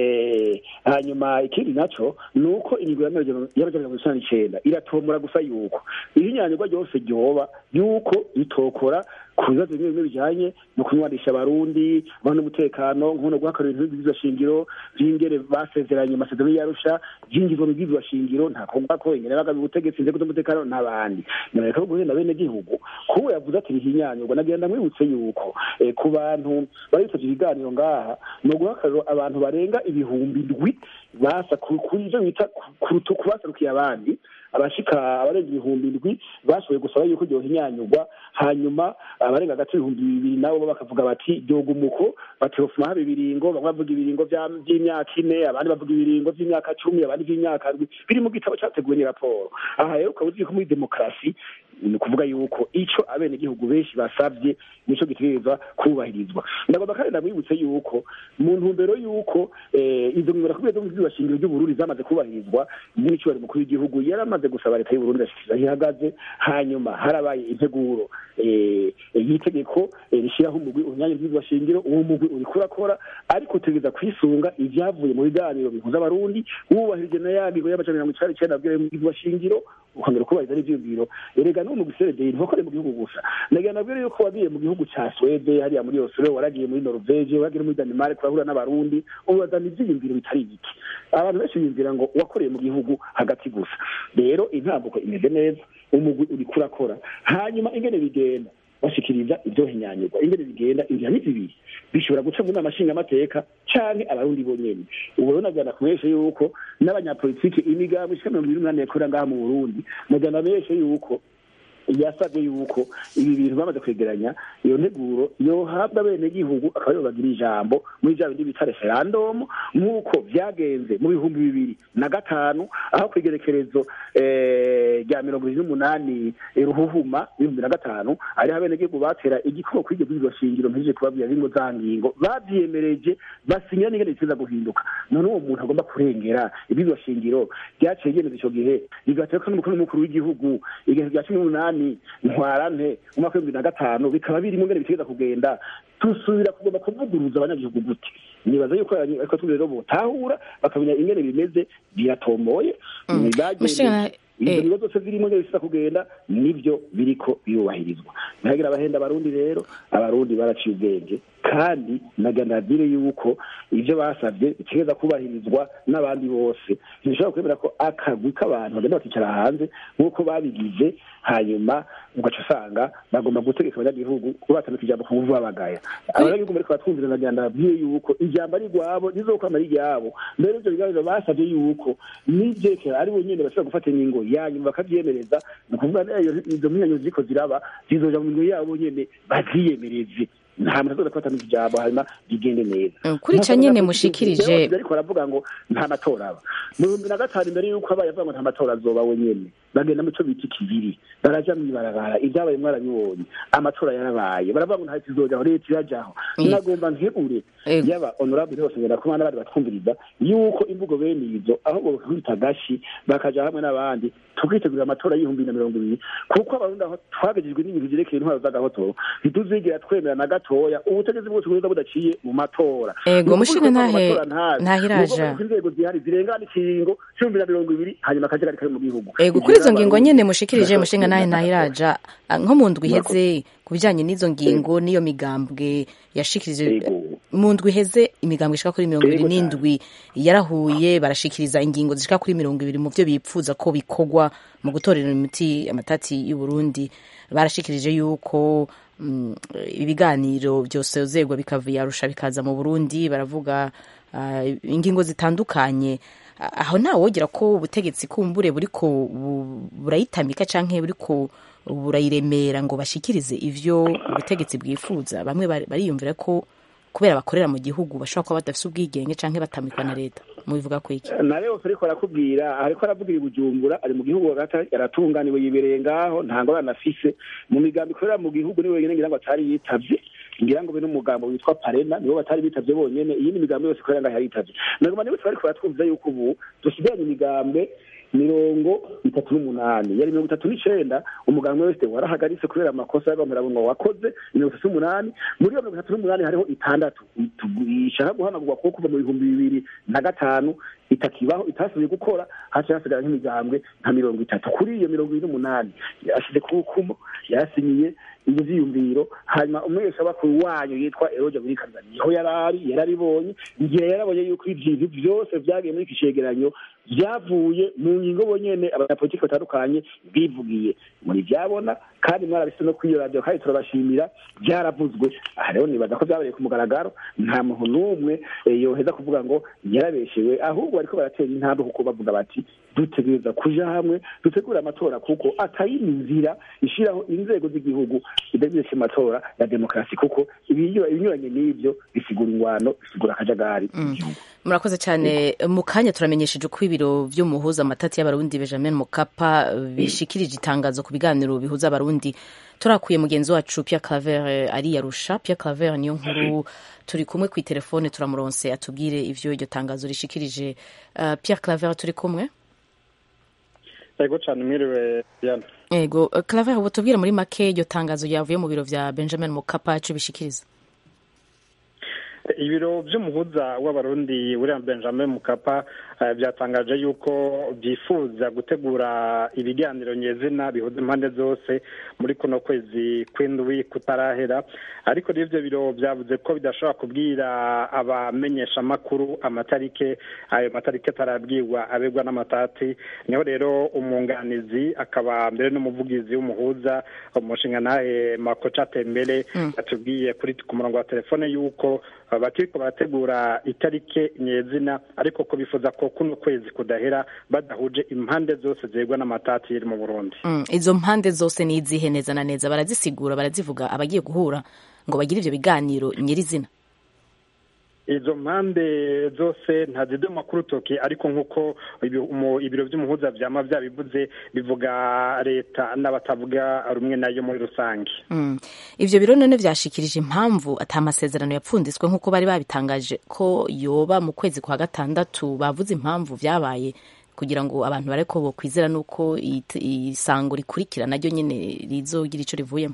hanyuma ikindi naco ni uko ingingo y'amajana mirongo icenda n'icenda iratomora gusa yuko ihinyanyirwa ryose ryoba yuko itokora ku bibazo bimwe bimwe bijanye no kunywanisha abarundi abantu n'umutekano nkono guhakarira ibintu by'ibwirizwa shingiro vy'ingere basezeranye amasezerano y'arusha vyinjizwa mu bwirizwa shingiro nta kuvuga ko ingene bagabi ubutegetsi inzego z'umutekano n'abandi nyamereka ko guhenda bene gihugu kuwe yavuze ati rihinyanyurwa nagenda mwibutse yuko ku bantu bari bitavye ibiganiro ngaha ni uguhakarira abantu barenga ibihumbi ndwi basa kuri ivyo bita kubasarukiye abandi abashika abarenga ibihumbi ndwi bashoboye gusaba yuko ryohinyanyurwa hanyuma abarenga hagati y'ibihumbi bibiri nabo bakavuga bati ryoga umuko batofuma haba ibiringo bamwe bavuga ibiringo vy'imyaka ine abandi bavuga ibiringo vy'imyaka cumi abandi vy'imyaka ndwi biri mu gitabo categuwe ni raporo aha rero ukaba uzi ko muri demokarasi ni ukuvuga yuko ico abenegihugu benshi basavye nico gitegerezwa kubahirizwa ndagomba kandi ndamwibutse yuko mu ntumbero yuko izo ngingo nakubwiye zo mu shingiro ry'uburundi zamaze kubahirizwa n'icubahiro mukuru w'igihugu yari amaze gusaba leta y'uburundi ashikiriza aho ihagaze hanyuma harabaye integuro y'itegeko rishyiraho umugwi unyanya ry'ibwirizwa shingiro uwo mugwi uriko urakora ariko utegereza kwisunga ivyavuye mu biganiro bihuza abarundi wubahirije na ya ngingo y'amajana mirongo icenda n'icenda abwira mu bwirizwa shingiro ukongera kubahiriza n'ivyiyumviro erega n'uwo mugwi seredeye ntukore mu gihugu gusa ndagira nabwire yuko wagiye mu gihugu ca swede hariya muri oslo waragiye muri norvege waragiye muri denmark urahura n'abarundi ubazana ivyiyumviro bitari bike abantu benshi biyumvira ngo wakoreye mu gihugu hagati gusa rero intambuko imeze neza umugwi uriko urakora hanyuma ingene bigenda bashikiriza ivyo hinyanyurwa ingene bigenda inzira ni zibiri bishobora guca mu nama nshingamateka canke abarundi bonyene ubu rero nagana kumeshe yuko n'abanyapolitike imigambi ishika mirongo ibiri n'umunani yakorera ngaha mu burundi nagana meshe yuko yasabye yuko ibi bintu bamaze kwegeranya iyo nteguro yohabwa bene gihugu akaba aribo bagira ijambo muri vya bindi bita referandumu nk'uko vyagenze mu bihumbi bibiri na gatanu aho kwigerekerezo rya mirongo ibiri n'umunani ruhuhuma ibihumbi na gatanu ariho abenegihugu batera igikubo kuri iryo bwirizwa shingiro mpejeje kubabwira rimwe za ngingo bavyiyemereje basinya n'ingene bitiza guhinduka none uwo muntu agomba kurengera ibwirizwa shingiro ryaciye ryemeza ico gihe rigaterwa n'umukuru w'umukuru w'igihugu igihe rya cumi n'umunani ntwarante umwaka w'ibihumbi na gatanu bikaba birimo ngene bitegeza kugenda tusubira kugomba kuvuguruza abanyagihugu gute nibaza yuko ariko turi rero botahura bakamenya ingene bimeze biratomboye Mushingana- ibyo bibazo zose zirimo ngene bisa kugenda nibyo biriko birubahirizwa ntihagira abahenda abarundi rero abarundi baraciye ubwenge kandi naganadire yuko ivyo basavye bitegereza kubahirizwa n'abandi bose ntibishobora kwemera ko akagwi k'abantu bagenda bakicara hanze nk'uko babigize hanyuma ugaca usanga bagomba gutegeka abanyagihugu kubatandika ijambo ku nguvu babagaya abanyagihugu bariko batwumvira nagenda babwiye yuko ijambo ari rwabo rizokwama ari ryabo mbere ivyo biganiro basavye yuko n'ivyekera ari bo nyene bashobora gufata ingingo yanyuma bakavyemereza ni ukuvuga nayo izo mpinyanyuro ziriko ziraba zizoja mu mingo yabo nyene bavyiyemereze nta muntu azoza kubatandika ijambo hanyuma bigende neza kuri ico nyene mushikirije ariko baravuga ngo nta matora aba mu bihumbi na gatanu imbere y'uko abaye avuga ngo nta matora azoba we nyene bagenda mu co bita ikibiri baraja mw'ibarabara ivyabaye mwarabibonye amatora yarabaye baravuga ngo nta kizojaho leta irajaho nagomba nkebure yaba honorable bose ngenda kumana n'abandi batwumviriza yuko imvugo bene izo aho bokwita gashi bakaja hamwe n'abandi tukitegurira amatora y'ibihumbi na mirongo ibiri kuko abarundi aho twagejejwe n'ibintu vyerekeye intwaro z'agahotoro ntituzigera twemera na gatoya ubutegetsi bwose buza budaciye mu matora Ego, Ni mushike ukuvuga ko ntahe- amatora ntazi. ntahiraja. Ni ukuvuga ko inzego zihari zirengana ikiringo c'ibihumbi na mirongo ibiri hanyuma akajagari kari mu gihugu ego kuri izo ngingo nyene mushikirije mushinga nahe ntahiraja Ah, nko mu ndwi iheze ku bijyanye n'izo ngingo n'iyo migambwe yashikirije mu ndwi iheze imigambwe ishika kuri mirongo ibiri n'indwi yarahuye barashikiriza ingingo zishika kuri mirongo ibiri mu byo bipfuza ko bikorwa mu gutorera imiti amatati y'u Burundi barashikirije yuko mm, ibiganiro byosozerwa bikava yarusha bikaza mu Burundi baravuga ah, ingingo zitandukanye Ah, aho nta wogira ko ubutegetsi kumbure buriko bu- burayitamika canke buriko burayiremera ngo bashikirize ivyo ubutegetsi bwifuza bamwe bari- bariyumvira ko kubera bakorera mu gihugu bashobora kuba badafise ubwigenge canke batamikwa na leta mubivuga ko iki na rero ariko arakubwira ariko aravugira i bujumbura ari mu gihugu hagati aratunganiwe yibereye ngaho nta ngorane afise mu migambi ikorera mu gihugu ni wenyine ngira ngo atari yitavye ngira ngo be n'umugambo witwa parena nibo batari bitavye bonyene iyindi migambi yose ikorera ngaho yaritavye nagoma nibo bariko baratwumviza yuko ubu dusigaranye imigambwe mirongo itatu n'umunani yari mirongo itatu n'icenda umugambi wese warahagaritse kubera amakosa y'abamurango wakoze mirongo itatu n'umunani muri iyo mirongo itatu n'umunani hariho itandatu ishaka guhanagurwa kuko kuva mu bihumbi bibiri na gatanu itakibaho itasubiye gukora haca hasigara nk'imigambwe nka mirongo itatu kuri iyo mirongo ibiri n'umunani yashyize ku rukumo yasinyiye ibyo vyiyumviro hanyuma umweshabakuru wanyu yitwa eroja burikanza niho yarari yararibonye igihe yarabonye yuko ibintu byose vyagiye muri iki cegeranyo vyavuye mu ngingo bonyene abanyapolitiki batandukanye bivugiye muri vyabona kandi mwarabise no kwiyo radiyo kandi turabashimira vyaravuzwe aha rero nibaza ko vyabereye ku mugaragaro nta muntu n'umwe eh, yoheza kuvuga ngo yarabeshewe ahubwo bariko baratera intambwe kuko bavuga bati dutegereza kuja hamwe dutegure amatora kuko atayindi nzira ishiraho inzego z'igihugu idegereje amatora ya demokarasi kuko ibinyura- ibinyuranye n'ivyo bisigura ingwano bisigura akajagari mu gihugu murakoze cyane mu kanya turamenyesheje uko ibiro vy'umuhuza amatati y'abarundi benjamin mukapa bishikirije itangazo ku biganiro bihuza abarundi turakuye mugenzi wacu pierre claver eh, ariyarusha pierre claver niyo nkuru turi kumwe ku telefone turamuronse atubwire ivyo iryo tangazo rishikirije uh, pierre claver turi kumwe yego cyane mwiriwe diana ego eh, claver ubu tubwire muri make iryo tangazo ryavuye mu biro vya benjamin mukapa ico bishikiriza ibiro by'umuhuza w'abarundi william benjamin mukapa eh, byatangaje yuko byifuza gutegura ibiganiro nyezina bihuza impande zose muri kuno kwezi kw'indwi kutarahera ariko rero ibyo biro byavuze ko bidashobora kubwira abamenyeshamakuru amatarike ayo matarike atarabwirwa abegwa n'amatati niho rero umwunganizi akaba mbere n'umuvugizi w'umuhuza umushinga nawe makoca tembere yatubwiye kuri ku murongo wa telefone yuko bakiriko barategura itarike nyezina ariko ko bifuza ko kuno kwezi kudahera badahuje impande zose zegwa n'amatati yiri mu burundi Mm, izo mpande zose ni izihe neza na neza barazisigura barazivuga abagiye guhura ngo bagire ivyo biganiro nyirizina izo mpande zose ntazidoma ku rutoki ariko nk'uko ibi- umu- ibiro by'umuhuza vyama vyabivuze bivuga leta n'abatavuga rumwe nayo muri rusange Mm. ivyo biro none vyashikirije impamvu ata masezerano yapfunditswe nk'uko bari babitangaje ko yoba mu kwezi kwa gatandatu bavuze impamvu vyabaye kugira ngo abantu bareko bokwizera nuko it- isango rikurikira naryo nyene rizogira ico rivuyemo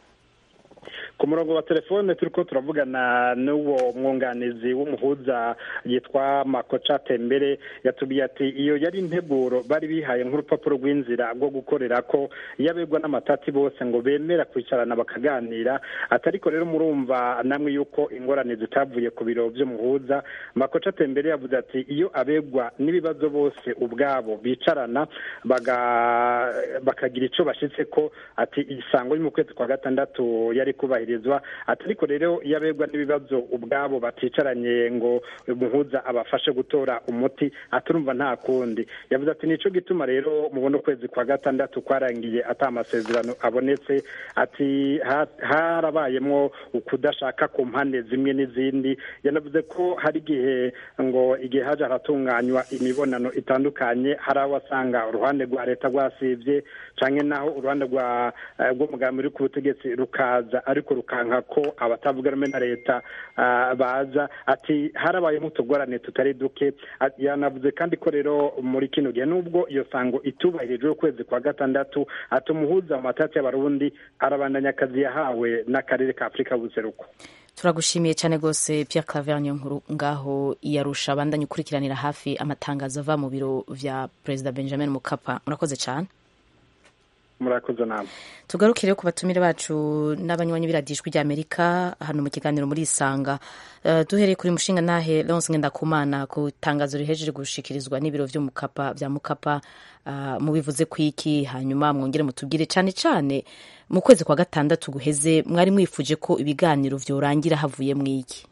ku murongo wa telefone turiko turavugana n'uwo mwunganizi w'umuhuza yitwa makoca tembere yatubwiye ati iyo yari integuro bari bihaye nk'urupapuro rw'inzira rwo gukorera ko iyo abegwa n'amatati bose ngo bemera kwicarana bakaganira atariko rero murumva namwe yuko ingorane zitavuye ku biro vy'umuhuza makoca tembere yavuze ati iyo abegwa n'ibibazo bose ubwabo bicarana baga- bakagira ico bashitseko ati isango yo mu kwezi kwa gatandatu yari kubahirizwa ati ariko rero iyo abegwa n'ibibazo ubwabo baticaranye ngo umuhuza abafashe gutora umuti aturumva nta kundi yavuze ati nico gituma rero mubona ukwezi kwa gatandatu kwarangiye ata amasezerano abonetse ati ha- harabayemwo ukudashaka ku mpande zimwe n'izindi yanavuze ko hari igihe ngo igihe haje haratunganywa imibonano itandukanye hari aho wasanga uruhande rwa leta rwasivye canke naho uruhande rwa eh, rw'umugambi uri ku butegetsi rukaza ariko rukanka ko abatavuga rumwe na leta ah, baza ati harabayemo utugorane tutari duke Ati- yanavuze kandi ko rero muri kino gihe nubwo iyo sango itubahirijwe ukwezi kwa gatandatu ati umuhuza mu matati y'abarundi arabandanya akazi yahawe n'akarere ka afurika buseruko turagushimiye cyane rwose pierre claver niyo nkuru ngaho iyarusha abandanye ukurikiranira hafi amatangazo ava mu biro vya perezida benjamin mukapa murakoze cyane murakoze namwe tugarukire ku batumire bacu n'abanywanyi b'iradijwi ry'amerika hano mu kiganiro muri isanga uh, duhereye kuri mushinga ntahe Lawrence Ngendakumana ku itangazo rihejeje gushikirizwa n'ibiro vyo mukapa vya mukapa uh, mubivuze kwiki hanyuma mwongere mutubwire cane cane mu kwezi kwa gatandatu guheze mwari mwifuje ko ibiganiro vyorangira havuye mwiki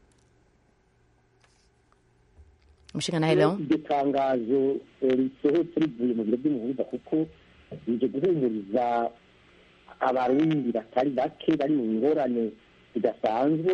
mushinga ntahe Leon iryo tangazo risohotse rivuye mu biro by'umuhuza kuko bije guhumuriza abarundi batari bake bari mu ngorane zidasanzwe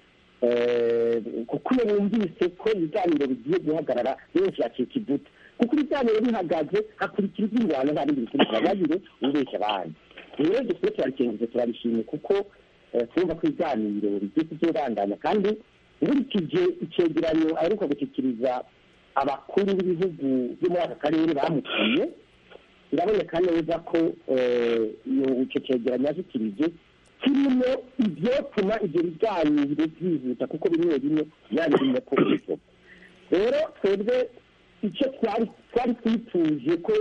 kuko iyo bumvise ko ibiganiro bigiye guhagarara benshi bacika ivuta kuko ibiganiro bihagaze hakurikira iby'ingwano nta bindi bikurikira bagire ubeshya abandi rero dukwiye turabikengeze turabishimye kuko twumva ko ibiganiro bigiye kuzobandanya kandi nkurikije icegeranyo aheruka gushyikiriza abakuru b'ibihugu byo muri aka karere bamutuye biraboneka neza ko icyo cyegeranyo yashyikirije kirimo ibyotuma ibyo biganiro byihuta kuko bimwe bimwe byari birimo ko bisohoka rero twebwe icyo twari twifuje ko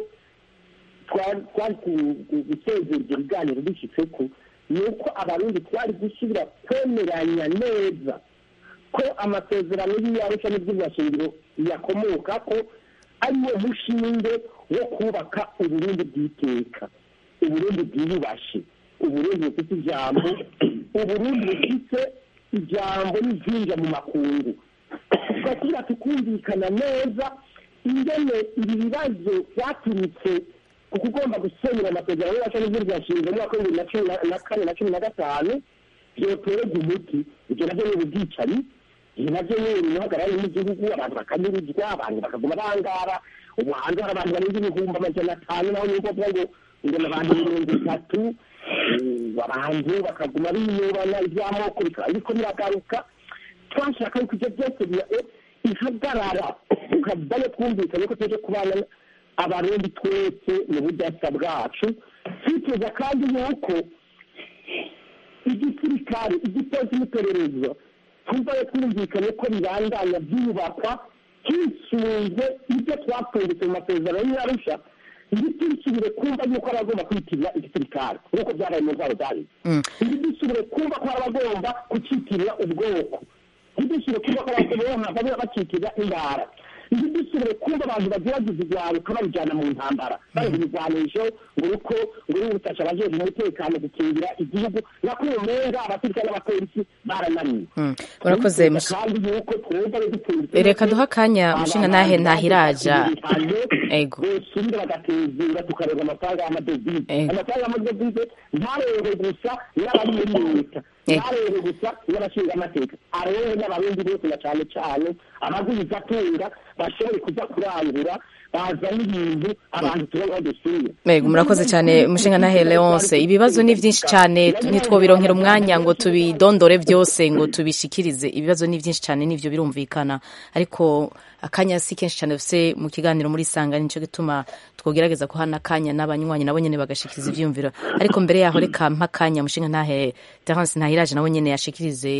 twari gusezera ibyo biganiro bishyitse ko ni uko abarundi twari gusubira kwemeranya neza ko amasezerano y'iyarusha n'iby'ubashingiro yakomoka ko ariwo mushinge wo kubaka uburundi bw'iteka uburundi bwiyubashe uburundi bufite ijambo uburundi bufite ijambo n'ibyinja mu makungu tugasubira tukumvikana neza ingene ibi bibazo byaturutse ku kugomba gusenyera amasezerano y'ubasha n'iby'ubashingiro mu mwaka w'ibihumbi na cumi na kane na cumi na gatanu byoterwa umuti ibyo nabyo ni ubwicanyi ibi nabyo ni uruhagarare n'igihugu abantu bakanyuruzwa abantu bakaguma bangara ubu hanze hari abantu barenga ibihumbi amajana atanu naho ni ukuvuga ngo ngo ni abantu mirongo itatu abantu bakaguma biyubana iby'amoko ariko biragaruka twashaka yuko ibyo byose bihagarara tukavayo twumvikanye ko tuje kubana abarundi twese mu budasa bwacu twifuza kandi yuko igisirikare igipolisi n'iperereza tuvayo twumvikanye ko bibandanya byubakwa hisunzwe ibyo twapfunditse mu masezerano y'arusha ntidusubire kumva yuko ari abagomba kwitirira igisirikare nk'uko byabaye mu ntwaro zabize ntidusubire kumva ko ari abagomba kucitirira ubwoko ntidusubire kumva ko abagomba bacitirira indara ntidusubire kumva abantu bagerageza ibyaruka babijyana mu ntambara bari ibigwanisho ngo uko ngo uri gufasha abajejwe umutekano gukingira igihugu nako umenga abasirikare n'abapolisi barananiwe urakoze kandi yuko twumva reka duha akanya mushinga nahe ntahiraja ego bosubira bagatezura tukareba amafaranga y'amadovize amafaranga y'amadovize ntarebe gusa n'abari muri leta ntarebe gusa n'abashinga amateka arebe n'abarundi bose na cyane cyane abaguzi atunga bashobore kuza kurangura bazana ibintu abantu tubona badusuye Ego murakoze cyane mushinga nahe Leonce ibibazo ni byinshi cyane ntitwobironkera umwanya ngo tubidondore byose ngo tubishikirize ibibazo ni byinshi cyane nivyo birumvikana ariko akanya si kenshi cyane dufise mu kiganiro muri sanga nico gituma twogerageza kuhana akanya n'abanywanyi nabo nyene bagashikiriza ivyumviro ariko mbere yaho reka mpa akanya mushinga ntahe Terence Ntahiraje nabo nyene yashikirize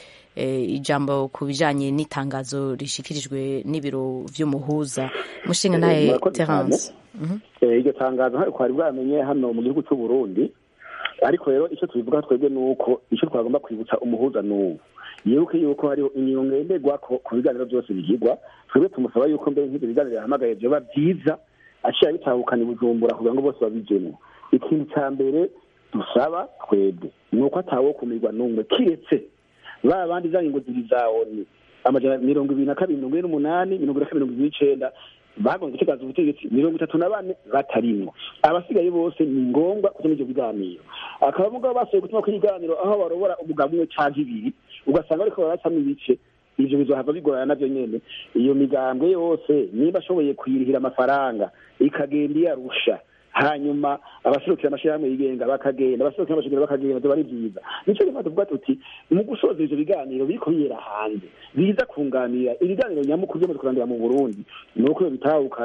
ijambo ku bijanye n'itangazo rishikirijwe n'ibiro vy'umuhuza mushinga naye Terence iryo tangazo ntabwo twari bwamenye hano mu gihugu cy'u Burundi ariko rero icyo tubivuga twebwe ni uko icyo twagomba kwibutsa umuhuza ni ubu yibuke yuko hariho ingingo ngenderwa ku biganiro byose bigirwa twebwe tumusaba yuko mbere nk'ibyo biganiro yahamagaye byoba byiza aciye bitahukana i bujumbura kugira ngo bose babijemo ikintu cya mbere dusaba twebwe ni uko atawo kumirwa n'umwe kiretse ba bandi za ngingo zibiri za oni amajana mirongo ibiri na kabiri mirongo ine n'umunani mirongo ine na kabiri mirongo ibiri n'icenda bagombye gutegaza ubutegetsi mirongo itatu na bane batarimwo abasigaye bose ni ngombwa kuja muri ivyo biganiro akaba mugabo basohoye gutuma kuri ibiganiro aho barobora umugabo umwe canke ibiri ugasanga bariko baracamwo ibice ivyo bizohava bigorana navyo nyene iyo migambwe yose niba ashoboye kuyirihira amafaranga ikagenda iyarusha hanyuma abaserukira amashirahamwe yigenga bakagenda abaserukira amashanyarazi bakagenda vyoba ari vyiza nico gituma tuvuga tuti mu gusoza ivyo biganiro biriko biyera hanze biza kunganira ibiganiro nyamukuru vyamaze kurandira mu burundi ni uko bitahukana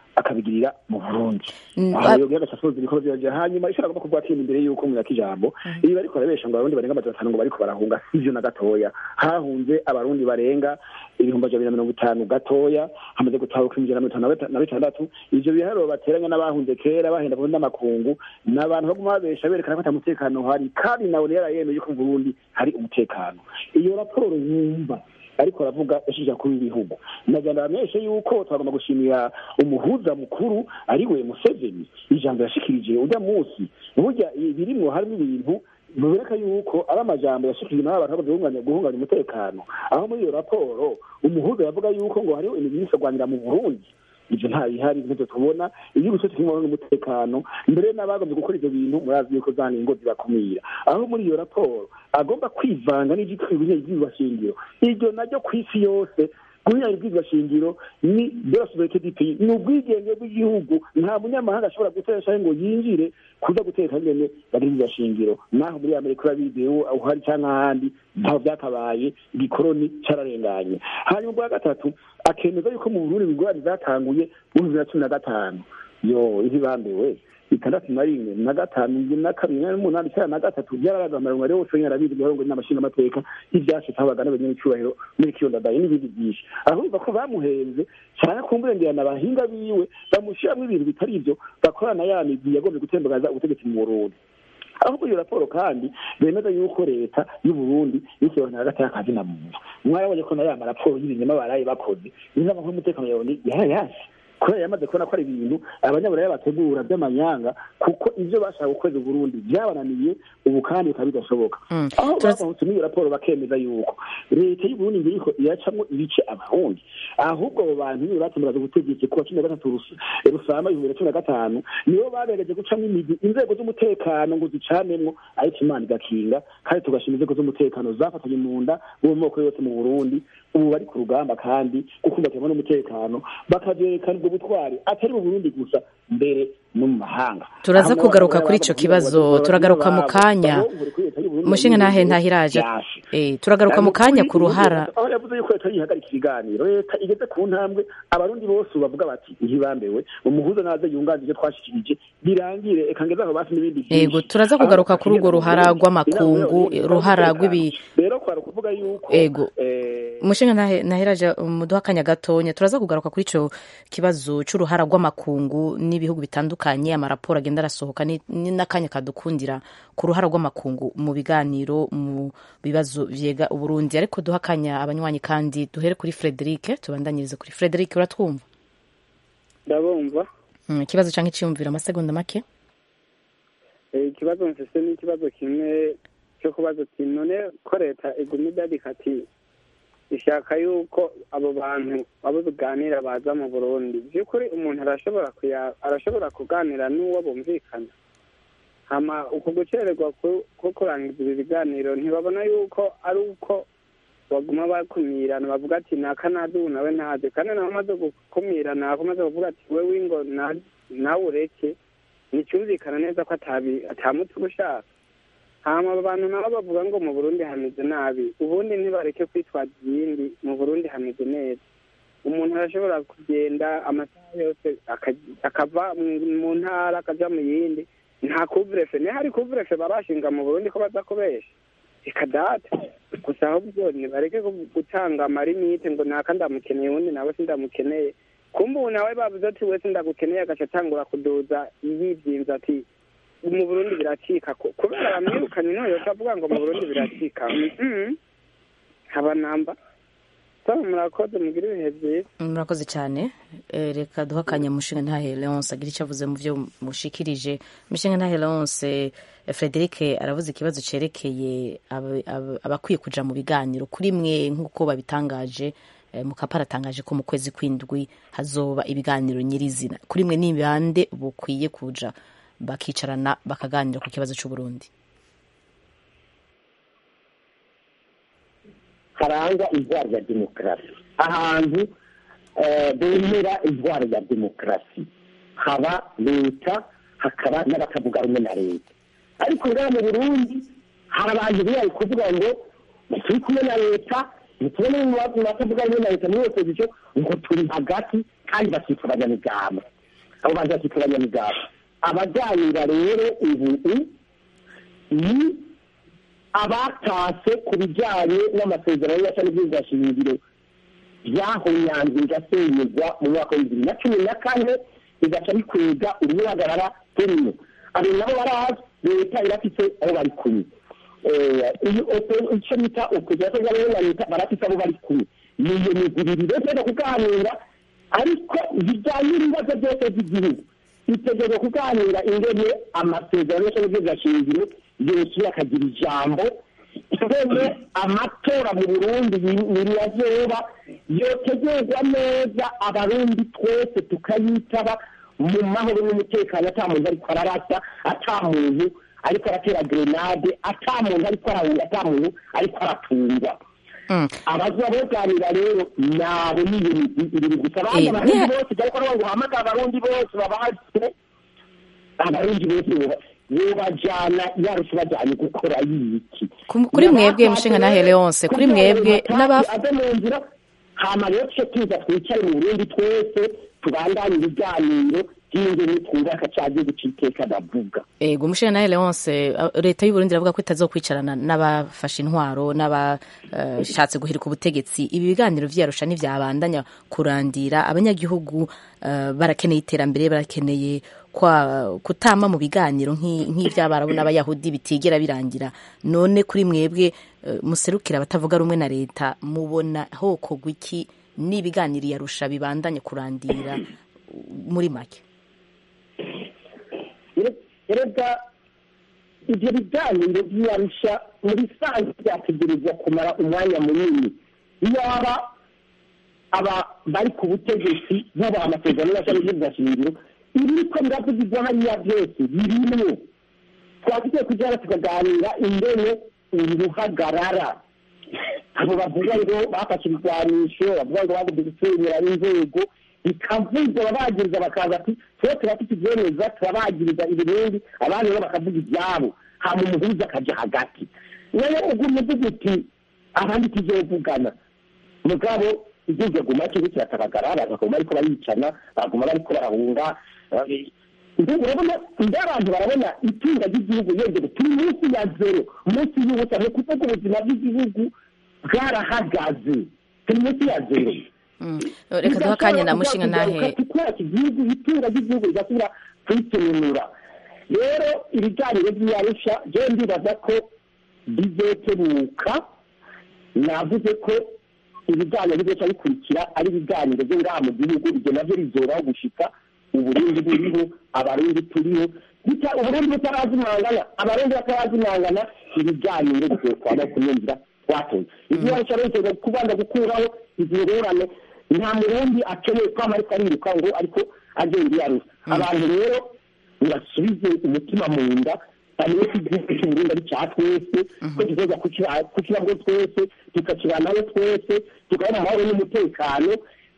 akabigirira mu burundi Mm, aho ba- yogira agasasoza ibikorwa byaje hanyuma ishobora kuba kuvuga ati imbere y'uko mu ijambo iyo bariko barabesha ngo abarundi barenga amajana atanu ngo bariko barahunga sivyo na gatoya hahunze abarundi barenga ibihumbi amajana abiri na mirongo itanu gatoya hamaze gutahuka ibihumbi ijana na mirongo itanu na bita- na bitandatu ivyo biharuro bateranya n'abahunze kera bahenda kurundi n'amakungu ni abantu baguma babesha berekana ko ata mutekano uhari kandi nawe yarayemeye yuko mu burundi hari umutekano iyo raporo yumva ariko aravuga yashije kuri ibihugu nagenda bamenyeshe yuko twagomba gushimira umuhuza mukuru ari we Museveni ijambo yashikirije urya munsi burya birimwo harimo ibintu biboneka yuko ari amajambo yashikirije naho abantu bagombye guhunganya guhunganya umutekano aho muri iyo raporo umuhuza yavuga yuko ngo hariho imigwi isagwanira mu burundi ivyo nta bihari ntavyo tubona igihugu cose kirimo n'umutekano mbere n'abagombye gukora ivyo bintu murazi yuko za ningo zibakumira aho muri iyo raporo agomba kwivanga n'ivyitwa ivyigwa shingiro iryo naryo kw'isi yose guhinyanya ibwirizwa shingiro ni de la souveraineté du pays ni ubwigenge bw'igihugu nta munyamahanga ashobora guteresha ngo yinjire kuza guteka ngene bagiriza shingiro naho muri amerika urabizi uhari cyangwa ahandi ntaho byakabaye igikoroni cararenganye hanyuma ubwa gatatu akemeza yuko mu burundi ingorane zatanguye mu bibiri na cumi na gatanu yo ntibambewe itandatu na rimwe na gatanu indwi na kabiri n'umunani icyenda na gatatu byararaga amarongo ariho wose yarabizi ibihorongo n'amashinga amateka y'ibyashitse aho bagana abanyacyubahiro muri kiyondadayi n'ibindi byinshi ahubwo ko bamuhenze cyane kumburengerana abahinga biwe bamushyiramo ibintu bitari ibyo bakorana ya migwi yagombye gutembagaza ubutegetsi mu burundi ahubwo iyo raporo kandi bemeza yuko leta y'u Burundi y'ikibazo hagati y'akazi na muntu mwarabonye ko na ya maraporo y'ibinyoma baraye bakoze inama nk'umutekano yawe yarayasi kubera yamaze kubona ko ari ibintu abanyaburaya bategura by'amanyanga kuko ibyo bashaka gukorera uburundi byabananiye ubu kandi bikaba bidashoboka aho bavutse n'iyo raporo bakemeza yuko leta y'uburundi ngo iriko iracamwo ibice abarundi ahubwo abo bantu niyo batemeraza ubutegetsi kuwa cumi na gatatu rusamba ibihumbi bibiri na cumi na gatanu nibo bagerageje gucamo imigwi inzego z'umutekano ngo zicanemwo ariko imana igakinga kandi tugashima inzego z'umutekano zafatanye mu nda mu moko yose mu burundi ubu bari ku rugamba kandi gukumbatirwa n'umutekano bakavyerekana ubwo butwari atari mu burundi gusa mbere no mu mahanga turaza kugaruka kuri ico kibazo turagaruka mu kanya umushinga ntahe ntahiraje eh turagaruka mu kanya ku ruhara aho yavuze yuko leta yihagarika ibiganiro leta igeze ku ntambwe abarundi bose bavuga bati ntibambewe umuhuza naze yunganije ivyo twashikirije birangire eka ngeze aho basi n'ibindi vyinshi yego turaza kugaruka kuri urwo ruhara rw'amakungu ruhara rw'ibi rero kwari ukuvuga yuko Ego. umushinga ntahe ntahiraje muduha akanya gatonya turaza kugaruka kuri ico kibazo c'uruhara rw'amakungu n'ibihugu bitandukanye amaraporo agenda arasohoka ni ni n'akanya kadukundira ku ruhara rw'amakungu mu biganiro mu bibazo vyega uburundi ariko duha akanya abanywanyi kandi duhere kuri Frederic tubandanyirize kuri Frederic uratwumva ndabumva Mm, ikibazo canke iciyumviro amasegonda make Eh, ikibazo mfise ni ikibazo kimwe cyo kubaza ati none ko leta iguma idadika ati ishaka yuko abo bantu abo biganira baza mu burundi by'ukuri umuntu arashobora kuya arashobora kuganira n'uwo bumvikana hama uku gucererwa ku- ko kurangiza ibi biganiro ntibabona yuko ari uko baguma bakumirana bavuga ati naka nazi ubu nawe ntazi kandi nawe amaze gukumirana akomaze kuvuga ati wewe ngo na- nawe ureke nticyumvikana neza ko atabi atamutse ushaka hama abo bantu nabo bavuga ngo mu burundi hameze nabi ubundi ntibareke kwitwaza ibindi mu burundi hameze neza umuntu arashobora kugenda amasaha yose aka- akava mu- mu ntara akaja mu yindi nta kuvurefe niho hari kuvurefe barashinga mu burundi ko baza kubesha reka data gusa ahubwo nibareke gu- gutanga amarimite ngo naka ndamukeneye uwundi nawe sindamukeneye kumbe ubu nawe bavuze ati wese ndagukeneye agaca atangura kuduza yibyinza ati mu burundi biracika Ku- kubera bamwirukanye niho yoca avuga ngo mu burundi biracika Mhm. haba namba sawa murakoze mugire ibihe byiza murakoze cyane Eh, reka duha akanya mushinga ntahe leonce agira icyo avuze mu byo mushikirije mushinga ntahe leonce eh, frederic aravuze ikibazo cerekeye aba- aba- abakwiye kuja mu biganiro kuri mwe nk'uko babitangaje eh, mukapa aratangaje ko mu kwezi kw'indwi hazoba ibiganiro nyirizina kuri mwe ni bande bukwiye kuja bakicarana bakaganira ku kibazo c'uburundi haranga indwara ya demokarasi ahantu eh, bemera indwara ya demokarasi haba leta hakaba n'abatavuga rumwe na leta ariko ngaha mu burundi hari abantu bari kuvuga ngo turi kumwe na leta ntitubone mu batavuga rumwe na leta muri opozisiyo ngo turi hagati kandi bakitwa abanyamigambwe abo bantu bakitwa abanyamigabo abaganira rero ubu ni abatase ku bijyanye n'amasezerano y'aca n'ubwizashingiro byahonyanze bigasenyerwa mu mwaka wa bibiri na cumi na kane bigaca bikwega uruhagarara turimo abo nabo barazi leta irafite aho bari kumwe icyo bita ukugera ko na leta barafite abo bari kumwe ni iyo migurire rero kuganira ariko bijyanye n'ibibazo byose by'igihugu bitegereje kuganira ingene amasezerano y'aca n'ubwizashingiro yose akagira ijambo ingene amatora mu burundi nirazoba yotegurwa neza abarundi twese tukayitaba mu mahoro n'umutekano ata muntu ariko ararasa ata muntu ariko aratera grenade ata muntu ariko arahunga ata muntu ariko aratungwa abaza boganira rero nabo niyo migwi ibiri gusa abandi abarundi bose ariko aravuga ngo uhamagare abarundi bose babahase abarundi bose bubajyana yarusha bajyanye gukora yiki kuri mwebwe mushinga na Leonce kuri mwebwe n'abafu ave mu nzira hama rero tuce tuza twicare mu burundi twese tubandanye ibiganiro by'ingene twubaka ca gihugu c'iteka ndavuga ego mushinga na Leonce leta y'u Burundi iravuga ko itazokwicarana n'abafashe intwaro n'abashatse uh, guhirika ubutegetsi ibi biganiro vyarusha n'ivyabandanya kurandira abanyagihugu uh, barakeneye iterambere barakeneye kwa kutama mu biganiro nk'ivy'abarabu n'abayahudi bitigera birangira none kuri mwebwe uh, muserukira abatavuga rumwe na leta mubona hokorwa iki n'ibiganiro yarusha bibandanye kurandira muri make erega ibyo biganiro by'iyarusha muri sange byategerezwa kumara umwanya munini iyaba aba bari ku butegetsi bubaha amasezerano y'ashami ry'ubwashingiro ibiriko biravugirwa hariya byose birimwo twagikwiye kujyana tukaganira ingene uru ruhagarara abo bavuga ngo bafashe ibigwanisho bavuga ngo bagomba gusenyera inzego bikavugwa babagiriza bakaza ati twe turafite ibyemeza turabagiriza ibirindi abandi nabo bakavuga ibyabo hama umuhuza akaja hagati nayo ugumye uvuga uti abandi tuzovugana mugabo igihugu aguma cyo kiragaragara abantu bakaguma ariko baricana baguma bariko barahunga urabona mbe abantu barabona itunga ry'igihugu yongere turi munsi ya zero munsi y'ubusa ni ukuvuga ubuzima bw'igihugu bwarahagaze turi munsi ya zero reka duha akanya na mushinga nahe tukora igihugu itunga ry'igihugu rigasubira kwitununura rero ibiganiro by'iyarusha je ndibaza ko bizotebuka navuze ko ibiganiro bizoca bikurikira ari ibiganiro byo ngaha mu gihugu ibyo navyo bizoraho gushika uburundi buriho abarundi turiho uburundi butarazimangana abarundi batarazimangana ibiganiro bizokwama kunyumvira twatoye ibyarusha rero kubanza gukuraho izi ngorane nta murundi akeneye kwama ariko ariruka ngo ariko agenda iyarusa abantu rero ntibasubize umutima mu nda bamenye ko igihugu cy'uburundi ari cya twese ko tuzoza kukibamo twese tukakibanaho twese tukaba mu mahoro n'umutekano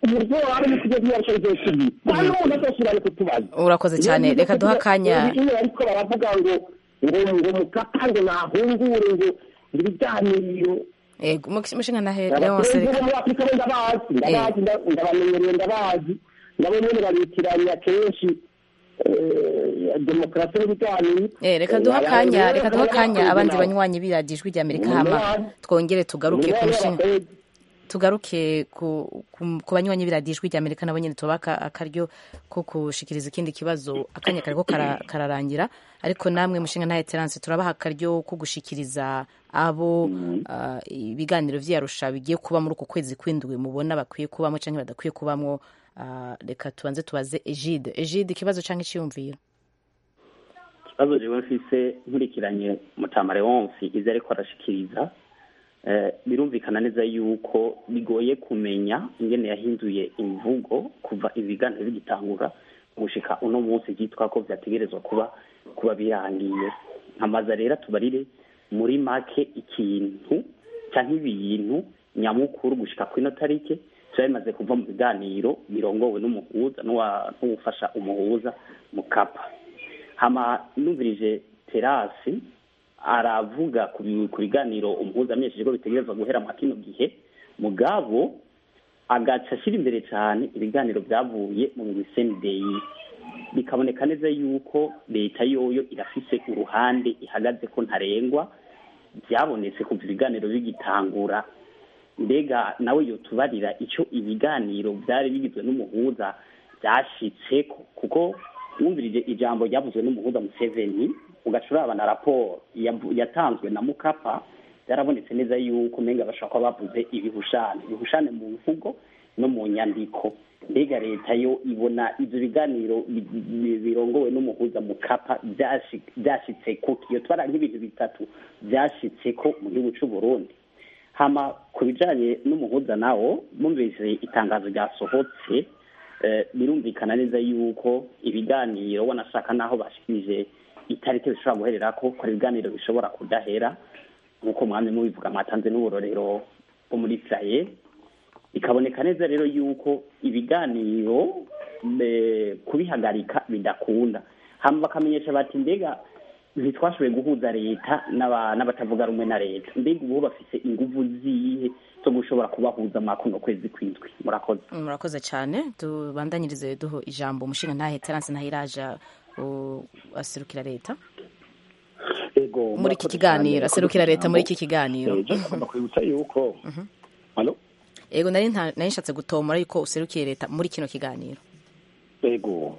urakoze cyane reka duha akanya ariko baravuga ngo ngo ngo mukapa ngo nahungure ngo ibiganiro ego mushinga na Leonce muri afurika bo ndabazi ndabazi ndabamenyereye ndabazi nabo nyene babitiranya kenshi demokarasi n'ibiganiro reka duha akanya reka duha akanya abandi banywanyi b'iradiyo ijwi ry'amerika hama twongere tugaruke ku mushinga tugaruke ku banywanyi b'iradiyo ijwi ry'amerika nabo nyine tubaka akaryo ko gushikiriza ikindi kibazo akanya kariko kararangira ariko namwe mushinga nta eteranse turabaha akaryo ko gushikiriza abo ibiganiro vyarusha bigiye kuba muri uku kwezi kwindwi mubona bakwiye kubamo canke badakwiye kubamwo reka tubanze tubaze egide egide ikibazo canke iciyumviro ikibazo jewe mfise nkurikiranye mutamare wonsi ivyo ariko arashikiriza birumvikana neza yuko bigoye kumenya ingene yahinduye imvugo kuva ibiganiro bigitangura gushika uno munsi byitwa ko vyategerezwa kuba kuba birangiye nkamaza rero tubarire muri make ikintu canke ibintu nyamukuru gushika kwino tarike tuba bimaze kuva mu biganiro birongowe n'umuhuza n'uwufasha umuhuza mu kapa hama numvirije terasi aravuga ku biganiro umuhuza amenyesheje ko bitegerezwa guhera mu kino gihe mugabo agaca ashyira imbere cyane ibiganiro byavuye mu misendeyi bikaboneka neza yuko leta yoyo irafise uruhande ihagaze ko ntarengwa byabonetse kuva ibiganiro bigitangura mbega nawe yotubarira icyo ibiganiro byari bigizwe n'umuhuza byashitseko kuko wumvirije ijambo ryavuzwe n'umuhuza Museveni ugacuraba na raporo yavu- yatanzwe na mukapa byarabonetse neza yuko umenga bashobora kuba bavuze ibihushane ibihushane mu mvugo no mu nyandiko mbega leta yo ibona ibyo biganiro bi- bi- birongowe n'umuhuza mukapa byashi- byashitse ko iyo twara nk'ibintu bitatu byashitse ko mu gihugu cy'u Burundi hama ku bijanye n'umuhuza nawo bumvise itangazo ryasohotse eh, birumvikana neza yuko ibiganiro wanashaka naho bashikirije itariki bishobora guherera ko ko ari ibiganiro bishobora kudahera nk'uko mwami mubivuga mwatanze n'uburorero bwo muri Israel bikaboneka neza rero yuko ibiganiro eh, kubihagarika bidakunda hama bakamenyesha bati mbega ntitwashoboye guhuza leta n'aba- n'abatavuga rumwe na leta mbega ubu bafise inguvu zihe zo gushobora kubahuza makuno kwezi kwindwi murakoze murakoze cyane tubandanyirize duho ijambo umushinga ntahe terance ntahiraja u- aserukira leta ego muri iki murakoze kiganiro cyane. aserukira leta muri iki kiganiro Eh, je ngomba kwibutsa yuko Halo? ego nari nta- nari nshatse gutomora yuko userukiye leta muri kino kiganiro ego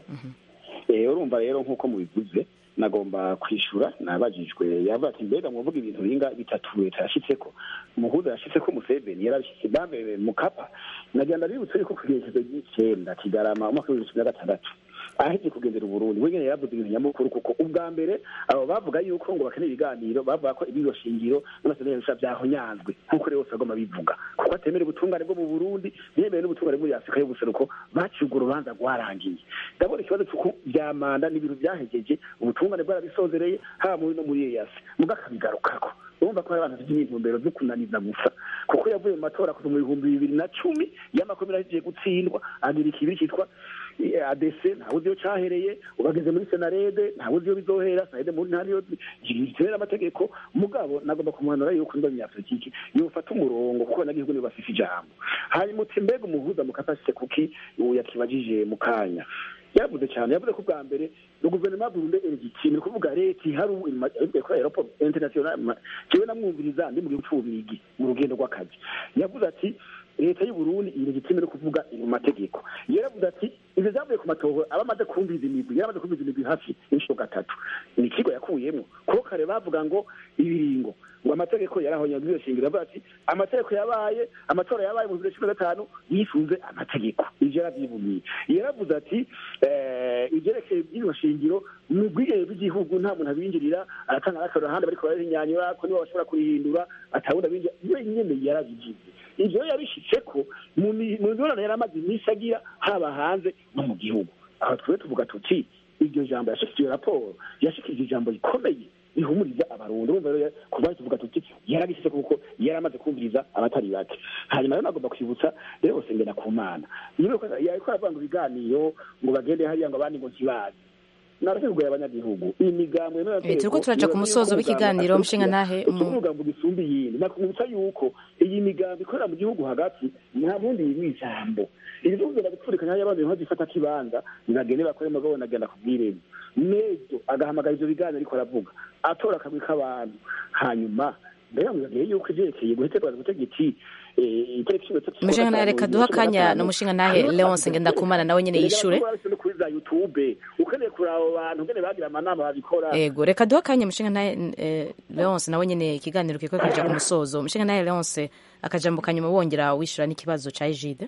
Eh, urumva rero nk'uko mubivuze nagomba kwishura nabajijwe yavuga ati mbega mwavuga ibintu binga bitatu leta yashitseko umuhuza yashitseko museveni yarabishitse bambe mukapa nagenda bibutse yuko kugejezo ry'icenda kigarama umwaka w'ibihumbi bibiri na gatandatu aheje kugendera uburundi we nyene yavuze ibintu nyamukuru kuko ubwa mbere abo bavuga yuko ngo bakeneye ibiganiro bavuga ko ibiro shingiro n'amasezerano y'arusha byahonyanzwe nk'uko rero bose bagomba bivuga kuko atemera ubutungane bwo mu burundi ntiyemere n'ubutungane muri afurika y'ubuseruko baciye urwo rubanza rwarangiye ndabona ikibazo cy'uko bya manda n'ibintu byahegeje ubutungane bwarabisozereye haba muri no muri eyasi muga akabigarukako urumva ko hari abantu bafite intumbero zo kunaniza gusa kuko yavuye mu matora kuva mu bihumbi bibiri na cumi y'amakomera agiye gutsindwa agira ikibiri cyitwa eh, adc ntawe uzi iyo cyahereye ubageze muri senarede ntawe uzi iyo bizohera senarede muri ntari yo gitera amategeko mugabo nagomba kumuhanura yuko ndo munyapolitiki yofata umurongo kuko abanyagihugu nibo bafise ijambo hanyuma uti mbega umuhuza mukafashe kuki ubu yakibajije mu kanya yavuze cyane yavuze ko bwa mbere ni guverinoma burundu elegitime ni ukuvuga leta ihari ubu irimo kuri aeroport international ma- jewe namwumviriza ndi mu gihugu c'ububirigi mu rugendo rw'akazi yavuze ati leta y'u Burundi ilegitime no kuvuga iri mu mategeko yaravuze ati ivyo vyavuye ku matoho aba amaze kumviza imigwi yaramaze kumviza imigwi hafi inshuro gatatu ni ikigo yakuyemo kuko kare bavuga ngo ibiringo ngo amategeko yarahonye muri iyo shingiro avuga ati amategeko yabaye amatora yabaye mu bibiri na cumi na gatanu yisunze amategeko ivyo yaravyivumiye yaravuze ati eh, ivyerekeye iby'iyo shingiro mu bwigenge bw'igihugu nta muntu abinjirira aratanga n'akarero ahandi bariko barahinyanyura ko nibo bashobora kurihindura atawundi abinjira iyo nyene yarabigize ivyo yabishitseko mu mi- mu mibonano yari amaze iminsi agira haba hanze no mu gihugu aho twe tuvuga tuti iryo jambo yashikije raporo yashikije ijambo rikomeye rihumuriza abarundi urumva rero kuba tuvuga tuti yaragishyize kuko yari amaze kumviriza abatari bake hanyuma rero nagomba kwibutsa rero sengera ku mana niba yariko aravuga ngo ibiganiro ngo bagende hariya ngo abandi ngo ntibazi narateguye abanyagihugu imigambo Eh, turiko turaja ku musozo w'ikiganiro mushinga ntahe mu- umugambo gisumba iyindi nakwibutsa yuko iyi migambo ikorera mu gihugu hagati nta bundi yimwe ijambo iri bihugu birabipfurikanya hariya abantu nko zifata kibanza nagende bakore mugabo nagenda kubwiremo nejo agahamagara ivyo biganiro ariko aravuga atora akagwi k'abantu hanyuma mbere yamubwiye yuko ivyerekeye guheterwa gutegeki eh, itariki cumi n'itatu umushinga ntahe reka duha akanya n'umushinga ntahe leonce ngendakumana nawe nyene yishure no kuri za youtube ukeneye kuraba abo bantu ngene bagira amanama babikora ego reka duha akanya umushinga ntahe eh, leonce nawe nyene ikiganiro kiriko kiraja ku musozo umushinga ntahe leonce akajambo kanyuma wongera wishura n'ikibazo ca egide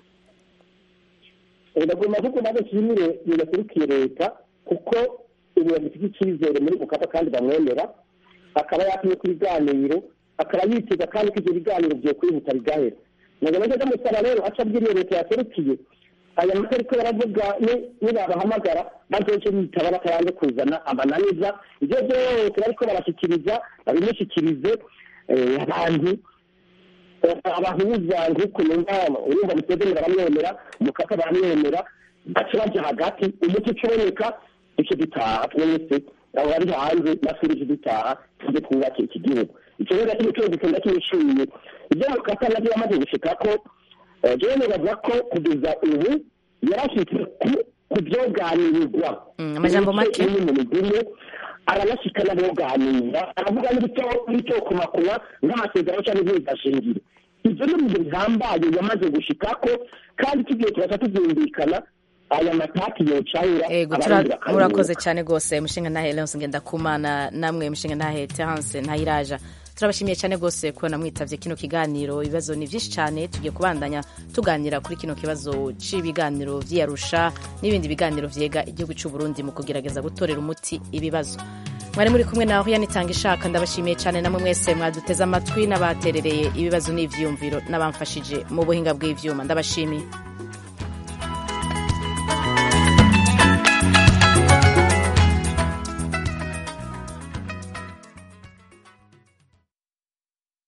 ndagomba kuko nawe nshimire bigaserukiye leta kuko ubu bamufite icyizere muri mukapa kandi bamwemera akaba yatumye ku biganiro akaba yitega kandi ko ibyo biganiro byo kwihuta bigahera nagomba neza musaba rero aca abwiriye leta yaserukiye aya mata ariko baravuga ni- nibabahamagara bazoce bitaba batayanze kuzana amananiza ibyo byose bariko barashyikiriza babimushyikirize eh, abantu abahuza nk'uko numva urumva museveni baramwemera umukaka baramwemera baca baja hagati umuti ucuboneka duce dutaha twese abo bari hanze natwe duce dutaha tujye twubake iki gihugu icyo rero kimwe cyose gikunda kimishimiye ibyo mukaka nabyo yamaze gushikako jewe nibaza ko kugeza ubu yarashyitse ku byoganirirwa amajambo make mu migumu aranashyika n'aboganira aravuga n'ibyo kumakuba nk'amasezerano cyangwa impuzashingiro ibyo ni ibintu bihambaye yamaze gushikako kandi tugiye turaca tubyumvikana aya matati yocahura ego murakoze cyane rwose mushinga ntahe leonce ngendakumana namwe mushinga ntahe terence ntayiraja turabashimiye cyane rwose kubona mwitavye kino kiganiro ibibazo ni byinshi cyane tugiye kubandanya tuganira kuri kino kibazo c'ibiganiro vy'iyarusha n'ibindi biganiro vyega igihugu c'u Burundi mu kugerageza gutorera umuti ibibazo mwari muri kumwe naho yanitanga ishaka ndabashimiye cyane namwe mwese mwaduteze amatwi n'abaterereye ibibazo n'ivyiyumviro n'abamfashije mu buhinga bw'ivyuma ndabashimiye